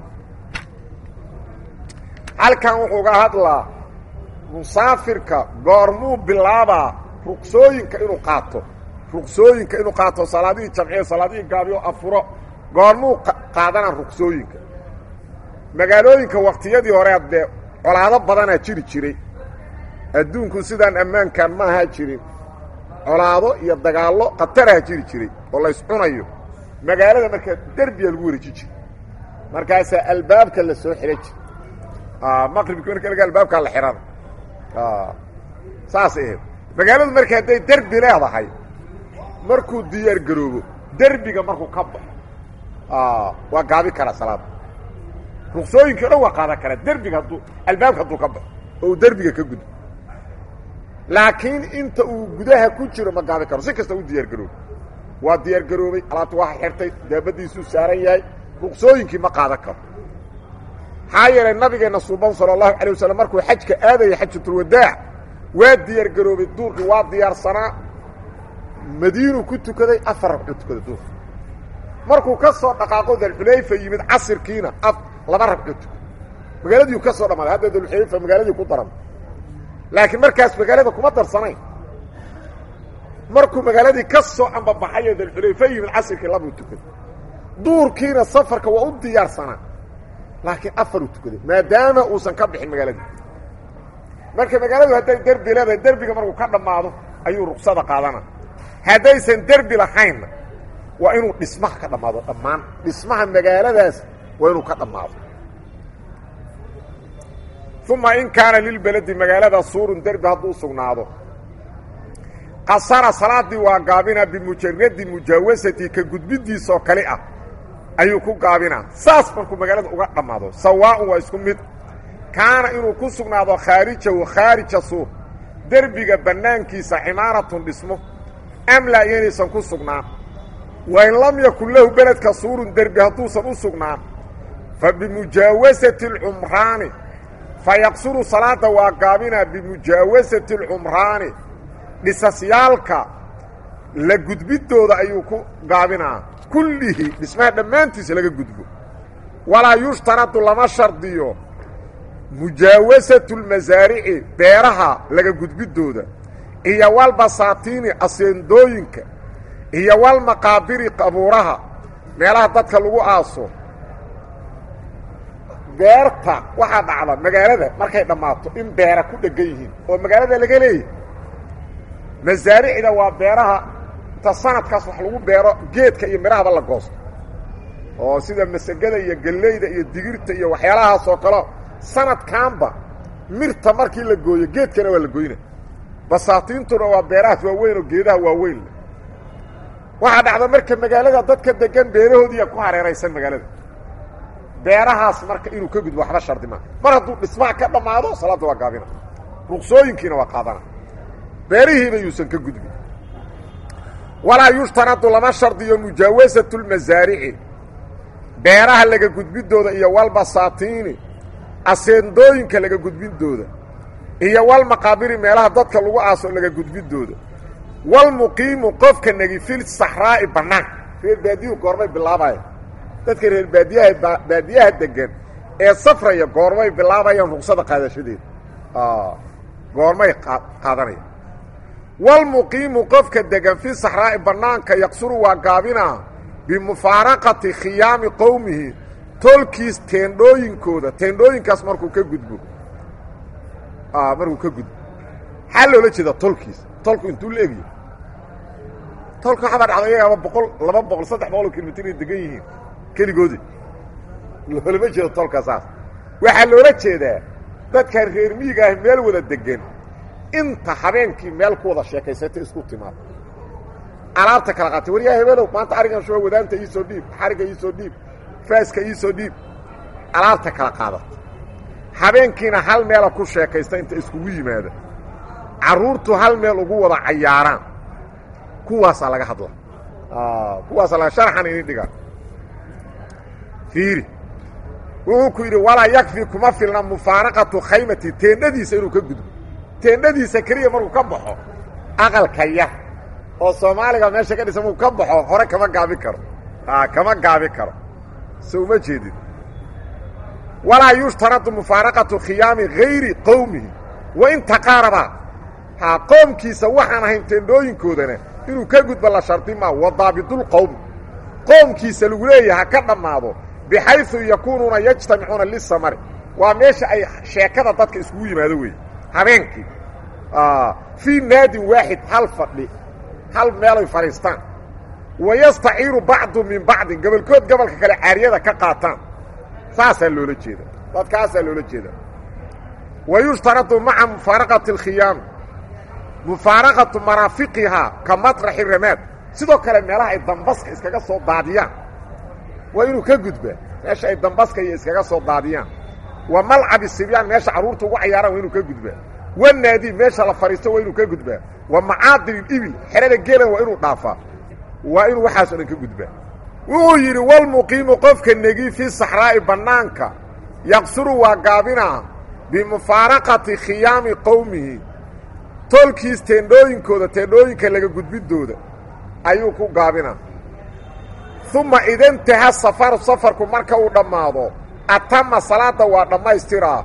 halkan wuxuu ga hadlaa musaafirka goormuu bilaabaa ruqsooyinka inuu qaato ruqsooyinka inuu qaato salaadihii jamciyo salaadihii gaabiyo afuro goormuu qaadanaa ruqsooyinka magaalooyinka waktiyadii hore dee colaado badanaa jiri jiray adduunku sidaan ammaankan ma ahaa jirin colaado iyo dagaallo khataraha jiri jiray oo la yscunayo magaalada markaa derbiya lagu wareeji jiray markaasaa albaabka la soo xidhan jira maqribki marka laga albaabkaa la xihana saasay ahayd magaaladu marka hadday derbi leedahay markuu diyaar garoobo derbiga markuu ka baxo waa gaabi karaa salaada ruqsooyinki o dhan waa qaadan karaa derbiga hadduu albaabka hadduu ka baxo oo uu derbiga ka gudo laakiin inta uu gudaha ku jiro ma gaabi karo si kasta u diyaar garoobo waa diyaar garoobay alaabta waa xirtay daabadiisuu saaran yahay ruqsooyinkii ma qaadan karo maxaa yeelay nabigeenna suuban sala allahu calay wasalam markuu xajka aadayay xajatulwadaac waa diyaar garoobay duurkii waa diyaarsanaa madiinuu ku tukaday afar ragcuu tukaday duurka markuu ka soo dhaqaaqo dalxulayfa yimid casirkiina a laba ragcuu tukaday magaaladiiu ka soo dhammaaday hadda dalxulayfa magaaladii ku daran laakiin markaas magaalada kuma darsanayn markuu magaaladii ka soo ambabaxayo dalxulayfa yimid casirkii labuu tukaday duurkiina safarka waa u diyaarsanaa laakiin afaruu tukaday maadaama uusan ka bixin magaaladii marka magaaladu hadday derbi leedahay derbiga markuu ka dhammaado ayuu ruksada qaadana haddaysan derbi lahaynna waa inuu dhismaha ka dhammaado dhammaan dhismaha magaaladaas waa inuu ka dhammaado uma in kaana lilbeledi magaalada suurun derbi hadduu sugnaado qasara salaadii waa gaabinaa bimujaradi mujaawasati ka gudbidiisoo kale ah ayuu ku gaabinaa saas markuu magaalada uga dhammaado sawaaءun waa isku mid kaana inuu ku sugnaado khaarijahu khaarija suur derbiga bannaankiisa cimaaratun dhismo am laa iyanaysan ku sugnaan wain lam yakun lahu beledka suurun derbi hadduusan u sugnaan fa bimujaawasati اlcumraani fayaqsuru salaada waa gaabinaa bimujaawasati اlcumraani dhisasyaalka la gudbidooda ayuu ku gaabinaa kullihii dhismaha dhammaantiisa laga gudbo walaa yushtaradu lama shardiyo mujaawasatu lmasaarici beeraha laga gudbidooda iyo walbasaatiini aseendooyinka iyo walmaqaabiri qabuuraha meelaha dadka lagu aaso beerta waxaa dhacda magaalada markay dhammaato in beera ku dhegan yihiin oo magaalada laga leeyahy masaaricda waa beeraha inta sanadkaas wax lagu beero geedka iyo midhahaba la goosto oo sida masagada iyo galleyda iyo digirta iyo waxyaalahaas oo kale sanadkaanba mirta markii la gooyo geedkana waa la goyna basaatiintuna waa beerahaas waaweyn oo geedaha waaweyn waxaa dhacda marka magaalada dadka degan beerahoodiiya ku hareeraysan magaalada beerahaas marka inuu ka gudbo waxba shardi maa mar hadduu dhismaha ka dhammaado salaadda waa gaabina ruqsooyinkiina waa qaadana beerihiina yuusan ka gudbin walaa yushtaradu lama shardiyo mujaawasatu lmasaarici beeraha laga gudbidooda iyo walbasaatiini aseendooyinka laga gudbidooda iyo walmaqaabiri meelaha dadka lagu aaso laga gudbidooda walmuqiimu qofka negi fil saxraa'i bannaanka reer baadiyuhu goormay bilaabayan dadka reer baadiyaha baadiyaha degan ee safraya goormay bilaabayaan ruqsada qaadashadeeda goormay qaadanaya walmuqiimu qofka degan fi saxraa'i bannaanka yaqsuru waa gaabinaa bimufaaraqati khiyaami qowmihi tolkiis teendhooyinkooda teendhooyinkaas markuu ka gudbo markuu ka gudbo maxaa loola jeeda tolkiis tolku intuu la egya tolka waxaa baa dhacda iyagaaba boqol laba boqol saddex boqol oo kilomitr ay degan yihiin keligoodi loolama jeedo tolka saas waxaa loola jeedaa dadka reer miyiga ah meel wada degan inta habeenkii meel ku wada sheekaysata isku timaado alaabta kala qaatay waryaa hebelow maanta arigan shuba wadaanta iisoo dhiib xariga iisoo dhiib faaska iisoo dhiib alaabta kala qaadata habeenkiina hal meela ku sheekaysta inta iskugu yimaada carruurtu hal meel ugu wada cayaaraan kuwaasaa laga hadla kuwaasaa laga sharxan ini dhigaan fiiri wuxuu ku yidhi walaa yakfi kuma filna mufaaraqatu khaymati teendhadiisa inuu ka gudbo teendhadiisa keliya markuu ka baxo aqalka yar oo soomaaliga meesha ka dhisa markuu ka baxo hore kama gaabi karo kama gaabi karo so uma jeedin walaa yushtaradu mufaaraqatu khiyaami hayri qowmihi wain taqaaraba ha qoomkiisa waxaan ahayn teendhooyinkoodana inuu ka gudbo la shardi maa wa daabidulqowmi qoomkiisa lagu leeyaha ka dhammaado bixayu yakuunuuna yajtamicuuna lisamari waa meesha ay sheekada dadka iskugu yimaado weeye habeenkii fii naadin waaxid hal fadhi hal meelay fadhiistaan wa yastaciiru bacdu min bacdin gobolkood gobolka kale caariyada ka qaataan saasaa loola jeeda dadkaasaa loola jeeda wa yushtaradu maca mufaaraqati alkhiyaami mufaaraqatu maraafiqihaa ka maطraxi ramaad sidoo kale meelaha ay dambaska iskaga soo daadiyaan waa inuu ka gudbaa meesha ay dambaska iyo iskaga soo daadiyaan wa malcabi sibyaan meesha carruurta ugu cayaaraan waa inuu ka gudbaa wanaadi meesha la fadhiisto waa inuu ka gudbaa wa macaadin ibil xerada geelan waa inuu dhaafaa waa inuu waxaas o dhan ka gudbaa wuxuu yidhi walmuqiimu qofka negi fi saxraa'i bannaanka yaqsuru waa gaabinaa bimufaaraqati khiyaami qowmihi tolkiis teendhooyinkooda teendhooyinka laga gudbidooda ayuu ku gaabinaa uma idantaha safaru safarku marka uu dhammaado atama salaadda waa dhammaystiraa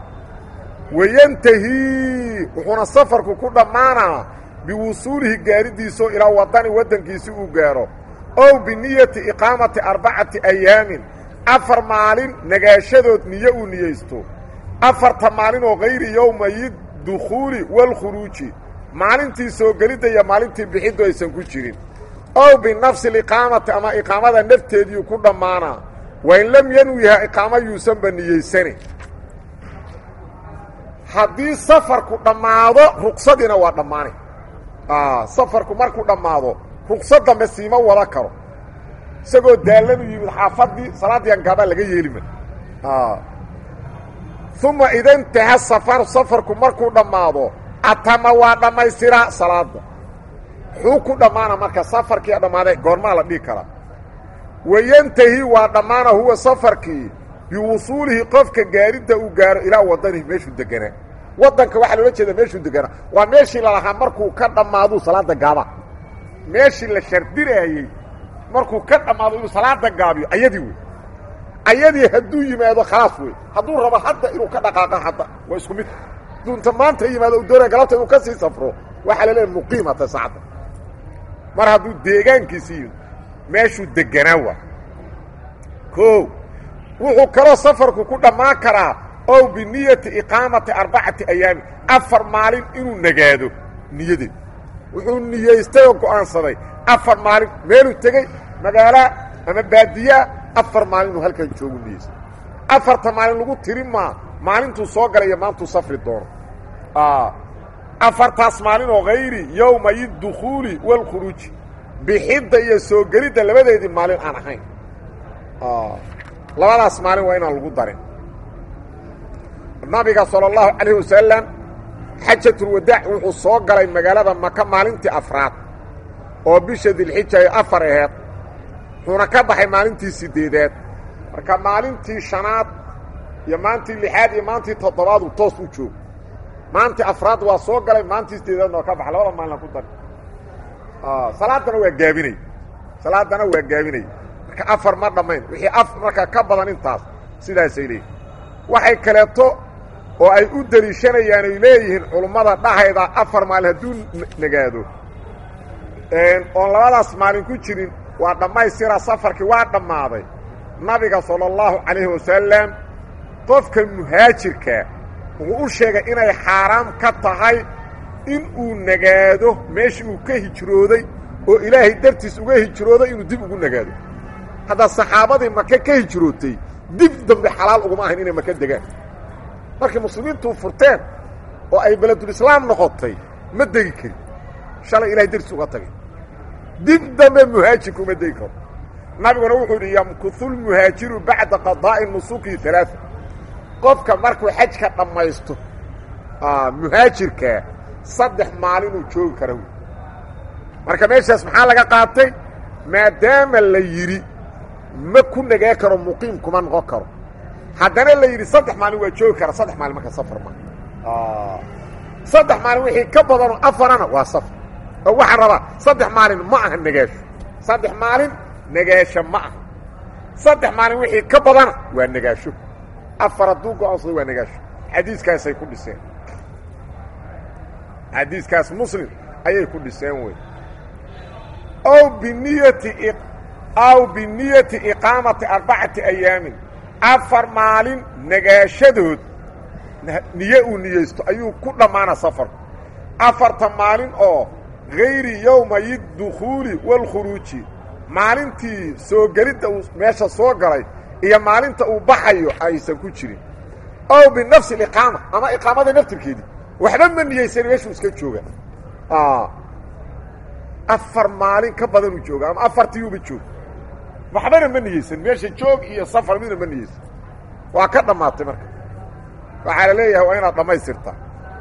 wayantahii wuxuuna safarku ku dhammaanaa biwusuulihi gaaridiisoo ilaa wadani waddankiisi uu gaaro ow biniyati iqaamati arbacati ayaamin afar maalin nagaashadood niyo uu niyeysto afarta maalin oo hayri yowmayi dukhuuli walkhuruuji maalintii soo gelidda iyo maalintii bixiddu aysan ku jirin ow binafsi aliqaamati ama iqaamada nafteediiu ku dhammaanaa wain lam yanwiha iqaamo yuusanba niyeysani haddii safarku dhammaado ruqsadiina waa dhammaanay safarku markuu dhammaado ruqsad dambe siima wada karo isagoo daallanu yimid xaafaddii salaaddii angaabaa laga yeelima uma idantaha safaru safarku markuu dhammaado atama waa dhammaystiraa salaadda xuu ku dhammaana marka safarkii dhammaaday goormaa la dhihi karaa wayantahi waa dhammaana huwa safarkii biwusuulihi qofka gaaridda uu gaaro ilaa wadanihi meeshuu deganaa waddanka waxaa loola jeeda meeshuu deganaa waa meeshii lalahaa markuu ka dhammaaduu salaadda gaaba meeshii la shardinaayey markuu ka dhammaado inuu salaada gaabiyo ayadii wey ayadii hadduu yimaado khalaas wey hadduu rabo hadda inuu ka dhaqaaqa hadda waa isku mid hadduu inta maanta yimaado u doonaya galabta inuu ka sii safro waxaa la leeyahay muqiimata saacadda mar hadduu deegaankiisi yimid meeshuu deganaa waa o wuxuu kaloo safarku ku dhammaan karaa ow biniyati iqaamati arbacati ayaami afar maalin inuu nagaado niyadeed wuxuu niyaystay oo go'aansaday afar maalin meeluu tegey magaalaa ama baadiyaa afar maalin inuu halkan joogu niyaystay afarta maalin lagu tiri maa maalintuu soo galay iyo maantuu safri doono afartaas maalin oo hayri yowmay dukhuuli waalkhuruuji bixidda iyo soo gelidda labadeedii maalin aan ahayn labadaas maalin waa inaan lagu darin nabiga salى اllahu calayh wasalam xajatulwadaac wuxuu soo galay magaalada maka maalintii afraad oo bisha dilxija ay afar aheed wuxuuna ka baxay maalintii sideedaad marka maalintii shanaad iyo maantii lixaad iyo maantii toddobaadu toos u joogo maantii afraad waa soo galay maantii sideedaadna waa ka baxay labada maalina ku dari salaadana waa gaabinay salaadana waa gaabinay marka afar ma dhammayn wixii af marka ka badan intaas sidaasay leeyihin waxay kaleeto oo ay u deliishanayaan ay leeyihiin culummada dhahayda afar maalin hadduu nagaado oon labadaas maalin ku jirin waa dhammaystira safarkii waa dhammaaday nabiga sala allahu calayhi wasalam qofka muhaajirka wuxuu u sheegay inay xaaraam ka tahay in uu nagaado meeshii uu ka hijrooday oo ilaahay dartiis uga hijrooday inuu dib ugu nagaado hadda saxaabadii maka ka hijrootay dib dambe xalaal uguma ahayn inay maka degaan markii muslimiintuu furteen oo ay beledulislaam noqotay ma degi karin shalay ilahay dartiis uga tagay dib dambe muhaajirka uma degi karo nabiguna wuxuu yidhi yamkuhu lmuhaajiru bacda qadaa'i nusuki alaaثa qofka markuu xajka dhammaysto muhaajirkaa saddex maalinuu joogi kara wy marka meeshaas maxaa laga qaatay maadaama la yidhi ma ku nagaa karo muqiim kuma noqon karo haddana la yidhi saddex maalin waa joogi kara saddex maalin marka safar ma saddex maalin wixii ka badanoo afarana waa safar oo waxaan rabaa saddex maalin ma aha nagaasho saddex maalin nagaasho ma aha saddex maalin wixii ka badana waa nagaasho afar hadduu go-aansado waa nagaasho xadiiskaasay ku dhiseen xadiiskaas muslim ayay ku dhiseen wey ow biniyati aw biniyati iqaamati arbacati ayaamin afar maalin nagaashadood niye uu niyeysto ayuu ku dhammaana safarku afarta maalin oo hayri yowmayi dukhuuli waalkhuruuji maalintii soo gelidda uu meesha soo galay iyo maalinta uu baxayo aysan ku jirin ow binafsi aliqaama ama iqaamada naftirkeedii waxba ma niyeysan meeshuu iska jooga afar maalin ka badanuu jooga ama afartiiuba jooga waxbana ma niyeysan meesha joog iyo safar midna ma niyeysan waa ka dhammaatay marka waxaa la leeyahay waa inaad dhammaystirtaa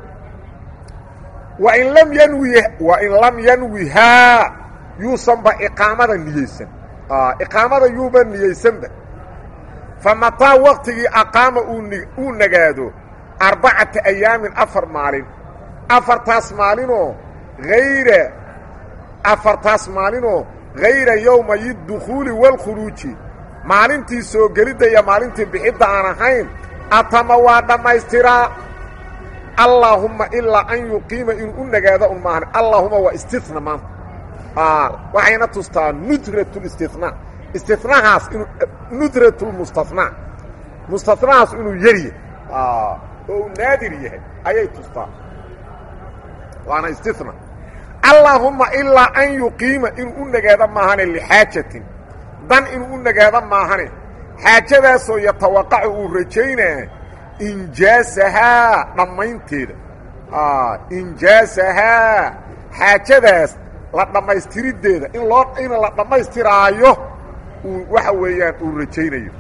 wain lam yanwi wain lam yanwihaa yuusanba iqaamada niyeysan iqaamada yuuba niyeysanba fa mataa waktigii aqaama uu nagaado arbacata ayaamin afar maalin afartaas maalinoo hayra afartaas maalinoo hayra yowmayi dukhuuli waalkhuruuji maalintii soo gelidda iyo maalintii bixidda aan ahayn atama waa dhammaystiraa allaahumma ilaa an yuqiima inuu u nagaado un maahan allaahuma waa istina maanta waxayna tustaa nudratlistinaa istinahaas inuu nudratulmustanaa mustanahaas inuu yaryahay oo uu naadir yahay ayay tustaa waana istina allaahumma ilaa an yuqiima inuu u nagaado maahane lixaajatin dan inuu u nagaado maahane xaajadaasoo yatawaqacu uu rajaynaa injaasahaa dhammaynteeda injaasahaa xaajadaas la dhammaystiriddeeda in loo in la dhammaystiraayo uu waxa weeyaan uu rajaynayo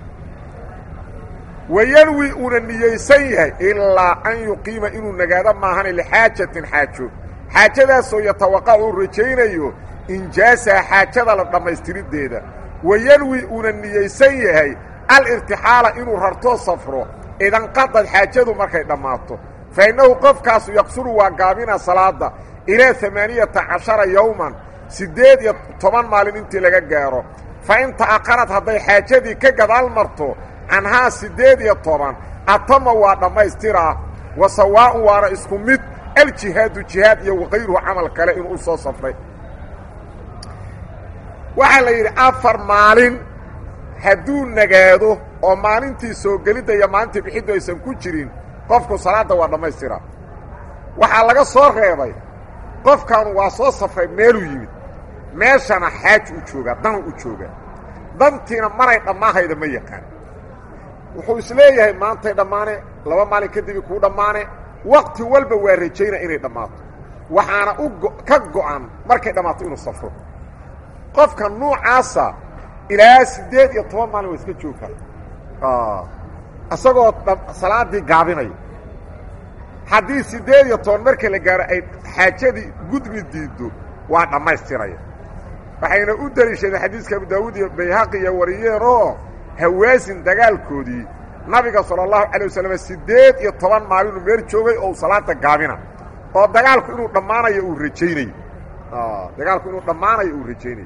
wayanwi uuna niyeysan yahay ilaa an yuqiima inuu nagaado maahane lixaajatin xaajo xaajadaasoo yatawaqacu uu rajaynayo injaasaha xaajada la dhammaystiriddeeda wayanwi uuna niyeysan yahay alirtixaala inuu rartoo safro idanqadad xaajadu markay dhammaato fa innahu qofkaasu yaqsuru waa gaabina salaada ilaa amaaniyata cashara yowman siddeed iyo toban maalin intii laga gaaro fa in ta'aqarad hadday xaajadii ka gadaal marto canhaa siddeed iyo toban atama waa dhammaystiraa wa sawaa'un waana isku mid aljihaadu jihaad iyo wakayruhu camal kale inuu u soo safray waxaa la yidhi afar maalin hadduu nagaado oo maalintii soo gelidda iyo maalintii bixiddu aysan ku jirin qofku salaadda waa dhammaystiraa waxaa laga soo reebay qofkan waa soo safray meeluu yimid meeshana xaaj u joogaa danu u joogaa dantiina maray dhammaahayda ma yaqaan wuxuu isleeyahay maantay dhammaane laba maalin kadibi kuu dhammaane wakti walba waa rajayna inay dhammaato waxaana u ka go'an markay dhammaato inuu safro qofka nuucaasa ilaa siddeed iyo toban maalin waa iska joogaa isagoo salaaddii gaabinayo haddii siddeed iyo toban marka la gaaro ay xaajadii gudbi diiddo waa dhammaystiraya waxayna u deliishadeen xadiiska abu daawuud iyo bayhaqi iyo wariyeen oo hawaasin dagaalkoodii nabiga sala allahu calay wasalam siddeed iyo toban maalinuu meel joogay oo uu salaada gaabina oo dagaalku inuu dhammaanayo uu rajaynayo dagaalku inuu dhammaanayo uu rajaynayo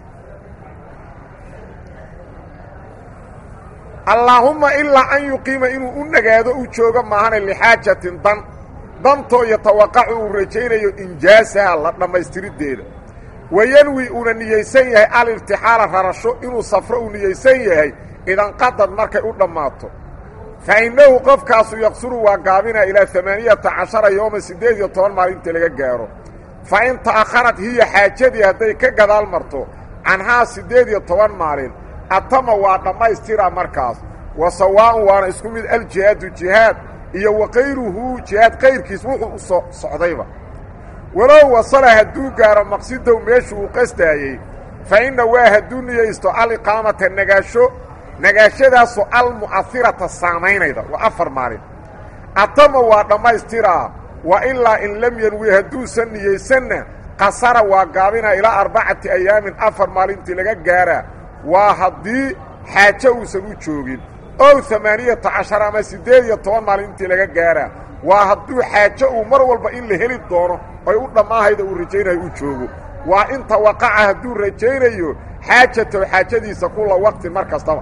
allaahumma ilaa an yuqiima inuu u nagaado u joogo maahane lixaajatin dan dantoo yatawaqacu uu rajaynayo injaasaha la dhammaystiriddeeda wayanwi uuna niyeysan yahay alirtixaala rarasho inuu safro uu niyeysan yahay idanqadad markay u dhammaato fa innahu qofkaasu yaqsuru waa gaabinaa ilaa amaaniyata cashara yooma siddeed iyo toban maalintii laga gaaro fa in ta'akharad hiya xaajadii hadday ka gadaal marto canhaa siddeed iyo toban maalin atama waa dhammaystiraa markaas wa sawaa'un waana isku mid aljihaadu jihaad iyo wakayruhu jihaad kayrkiis wuxuu u soo socdayba walow wasala hadduu gaaro maqsidow meeshuu u qastaayey fa inna waa hadduu niyaysto aliqaamata nagaasho nagaashadaasoo almu'ahirata saamaynayda waa afar maalin atama waa dhammaystiraa wa ilaa in lam yanwi hadduusan niyeysanna qasara waa gaabinaa ilaa arbacati ayaamin afar maalintii laga gaaraa waa haddii xaajo uusan u joogin ow amaaniyata cashar ama siddeed iyo toban maalintii laga gaaraa waa hadduu xaajo uu mar walba in la heli doono oy u dhammaahayda uu rajaynayo u joogo waa in tawaqaca hadduu rajaynayo xaajatow xaajadiisa kulla waqtin mar kastaba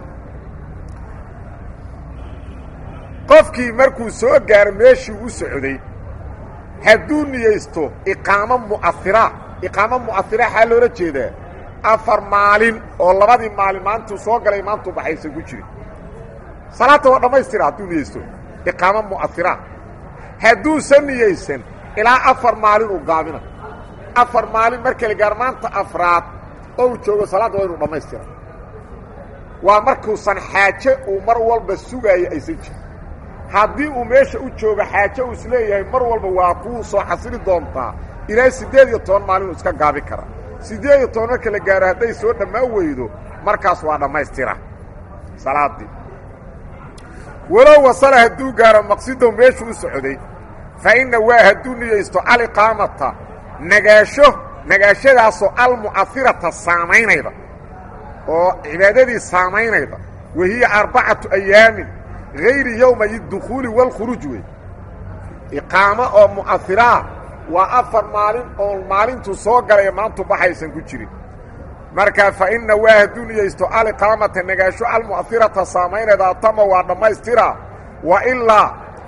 qofkii markuu soo gaaro meeshii u socday hadduu niyeysto iqaamo mu'ahira iqaamo mu'ahira xaa loola jeedaa afar maalin oo labadii maalin maantuu soo galay maantuu baxaysan ku jirin salaadta waa dhammaystira hadduu niyeysto iqaamo mu'ahira hadduusan niyeysan ilaa afar maalin uu gaabina afar maalin marka la gaar maanta afraad oo uu joogo salaadda waa inuu dhammaystira waa markuusan xaaje uu mar walba sugaayo aysan jirin haddii uu meesha u joogo xaaje uu isleeyahay mar walba waa kuu soo xasili doontaa ilaa siddeed iyo toban maalin uu iska gaabi karaa siddeed iyo toban marka la gaaro hadday soo dhammaan weydo markaas waa dhammaystira salaaddii walow wasala hadduu gaaro maqsidow meeshuu u socday fa inna waa hadduu niyeysto aliqaamata nagaasho nagaashadaasoo almu'ahirata saamaynayda oo cibaadadii saamaynayda wa hiya arbacatu ayaamin hayri yowmay dukhuuli waalkhuruuj wey iqaamo oo mu'ahiraa waa afar maalin oon maalintuu soo galay maantu baxaysan ku jirin markaa fa inna waa hadduu niyeysto aliqaamata nagaasho almu'ahirata saamaynayda atama waa dhammaystiraa wa ilaa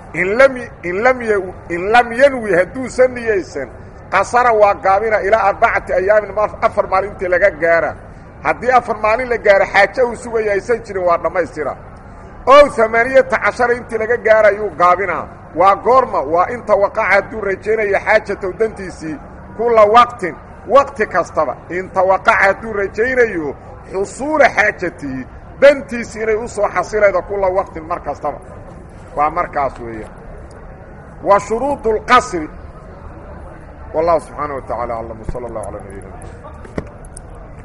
in lam yanwi hadduusan niyeysan qasara waa gaabina ilaa arbacati ayaamin afar maalintii laga gaara haddii afar maalin la gaaro xaajo uu sugaya aysan jirin waa dhammaystira ow amaaniyata cashara intii laga gaarayuu gaabinaa waa goorma waa in tawaqaca hadduu rajaynayo xaajatow dantiisii kulla waqtin waqti kastaba in tawaqaca hadduu rajaynayo xusuula xaajatihi dantiisi inay u soo xasilaydo kulla waqtin mar kastaba waa markaas weeya wa shuruuط اlqasri wallahu subxaanaه wa taعala aclam wslى اllah alى nabiyina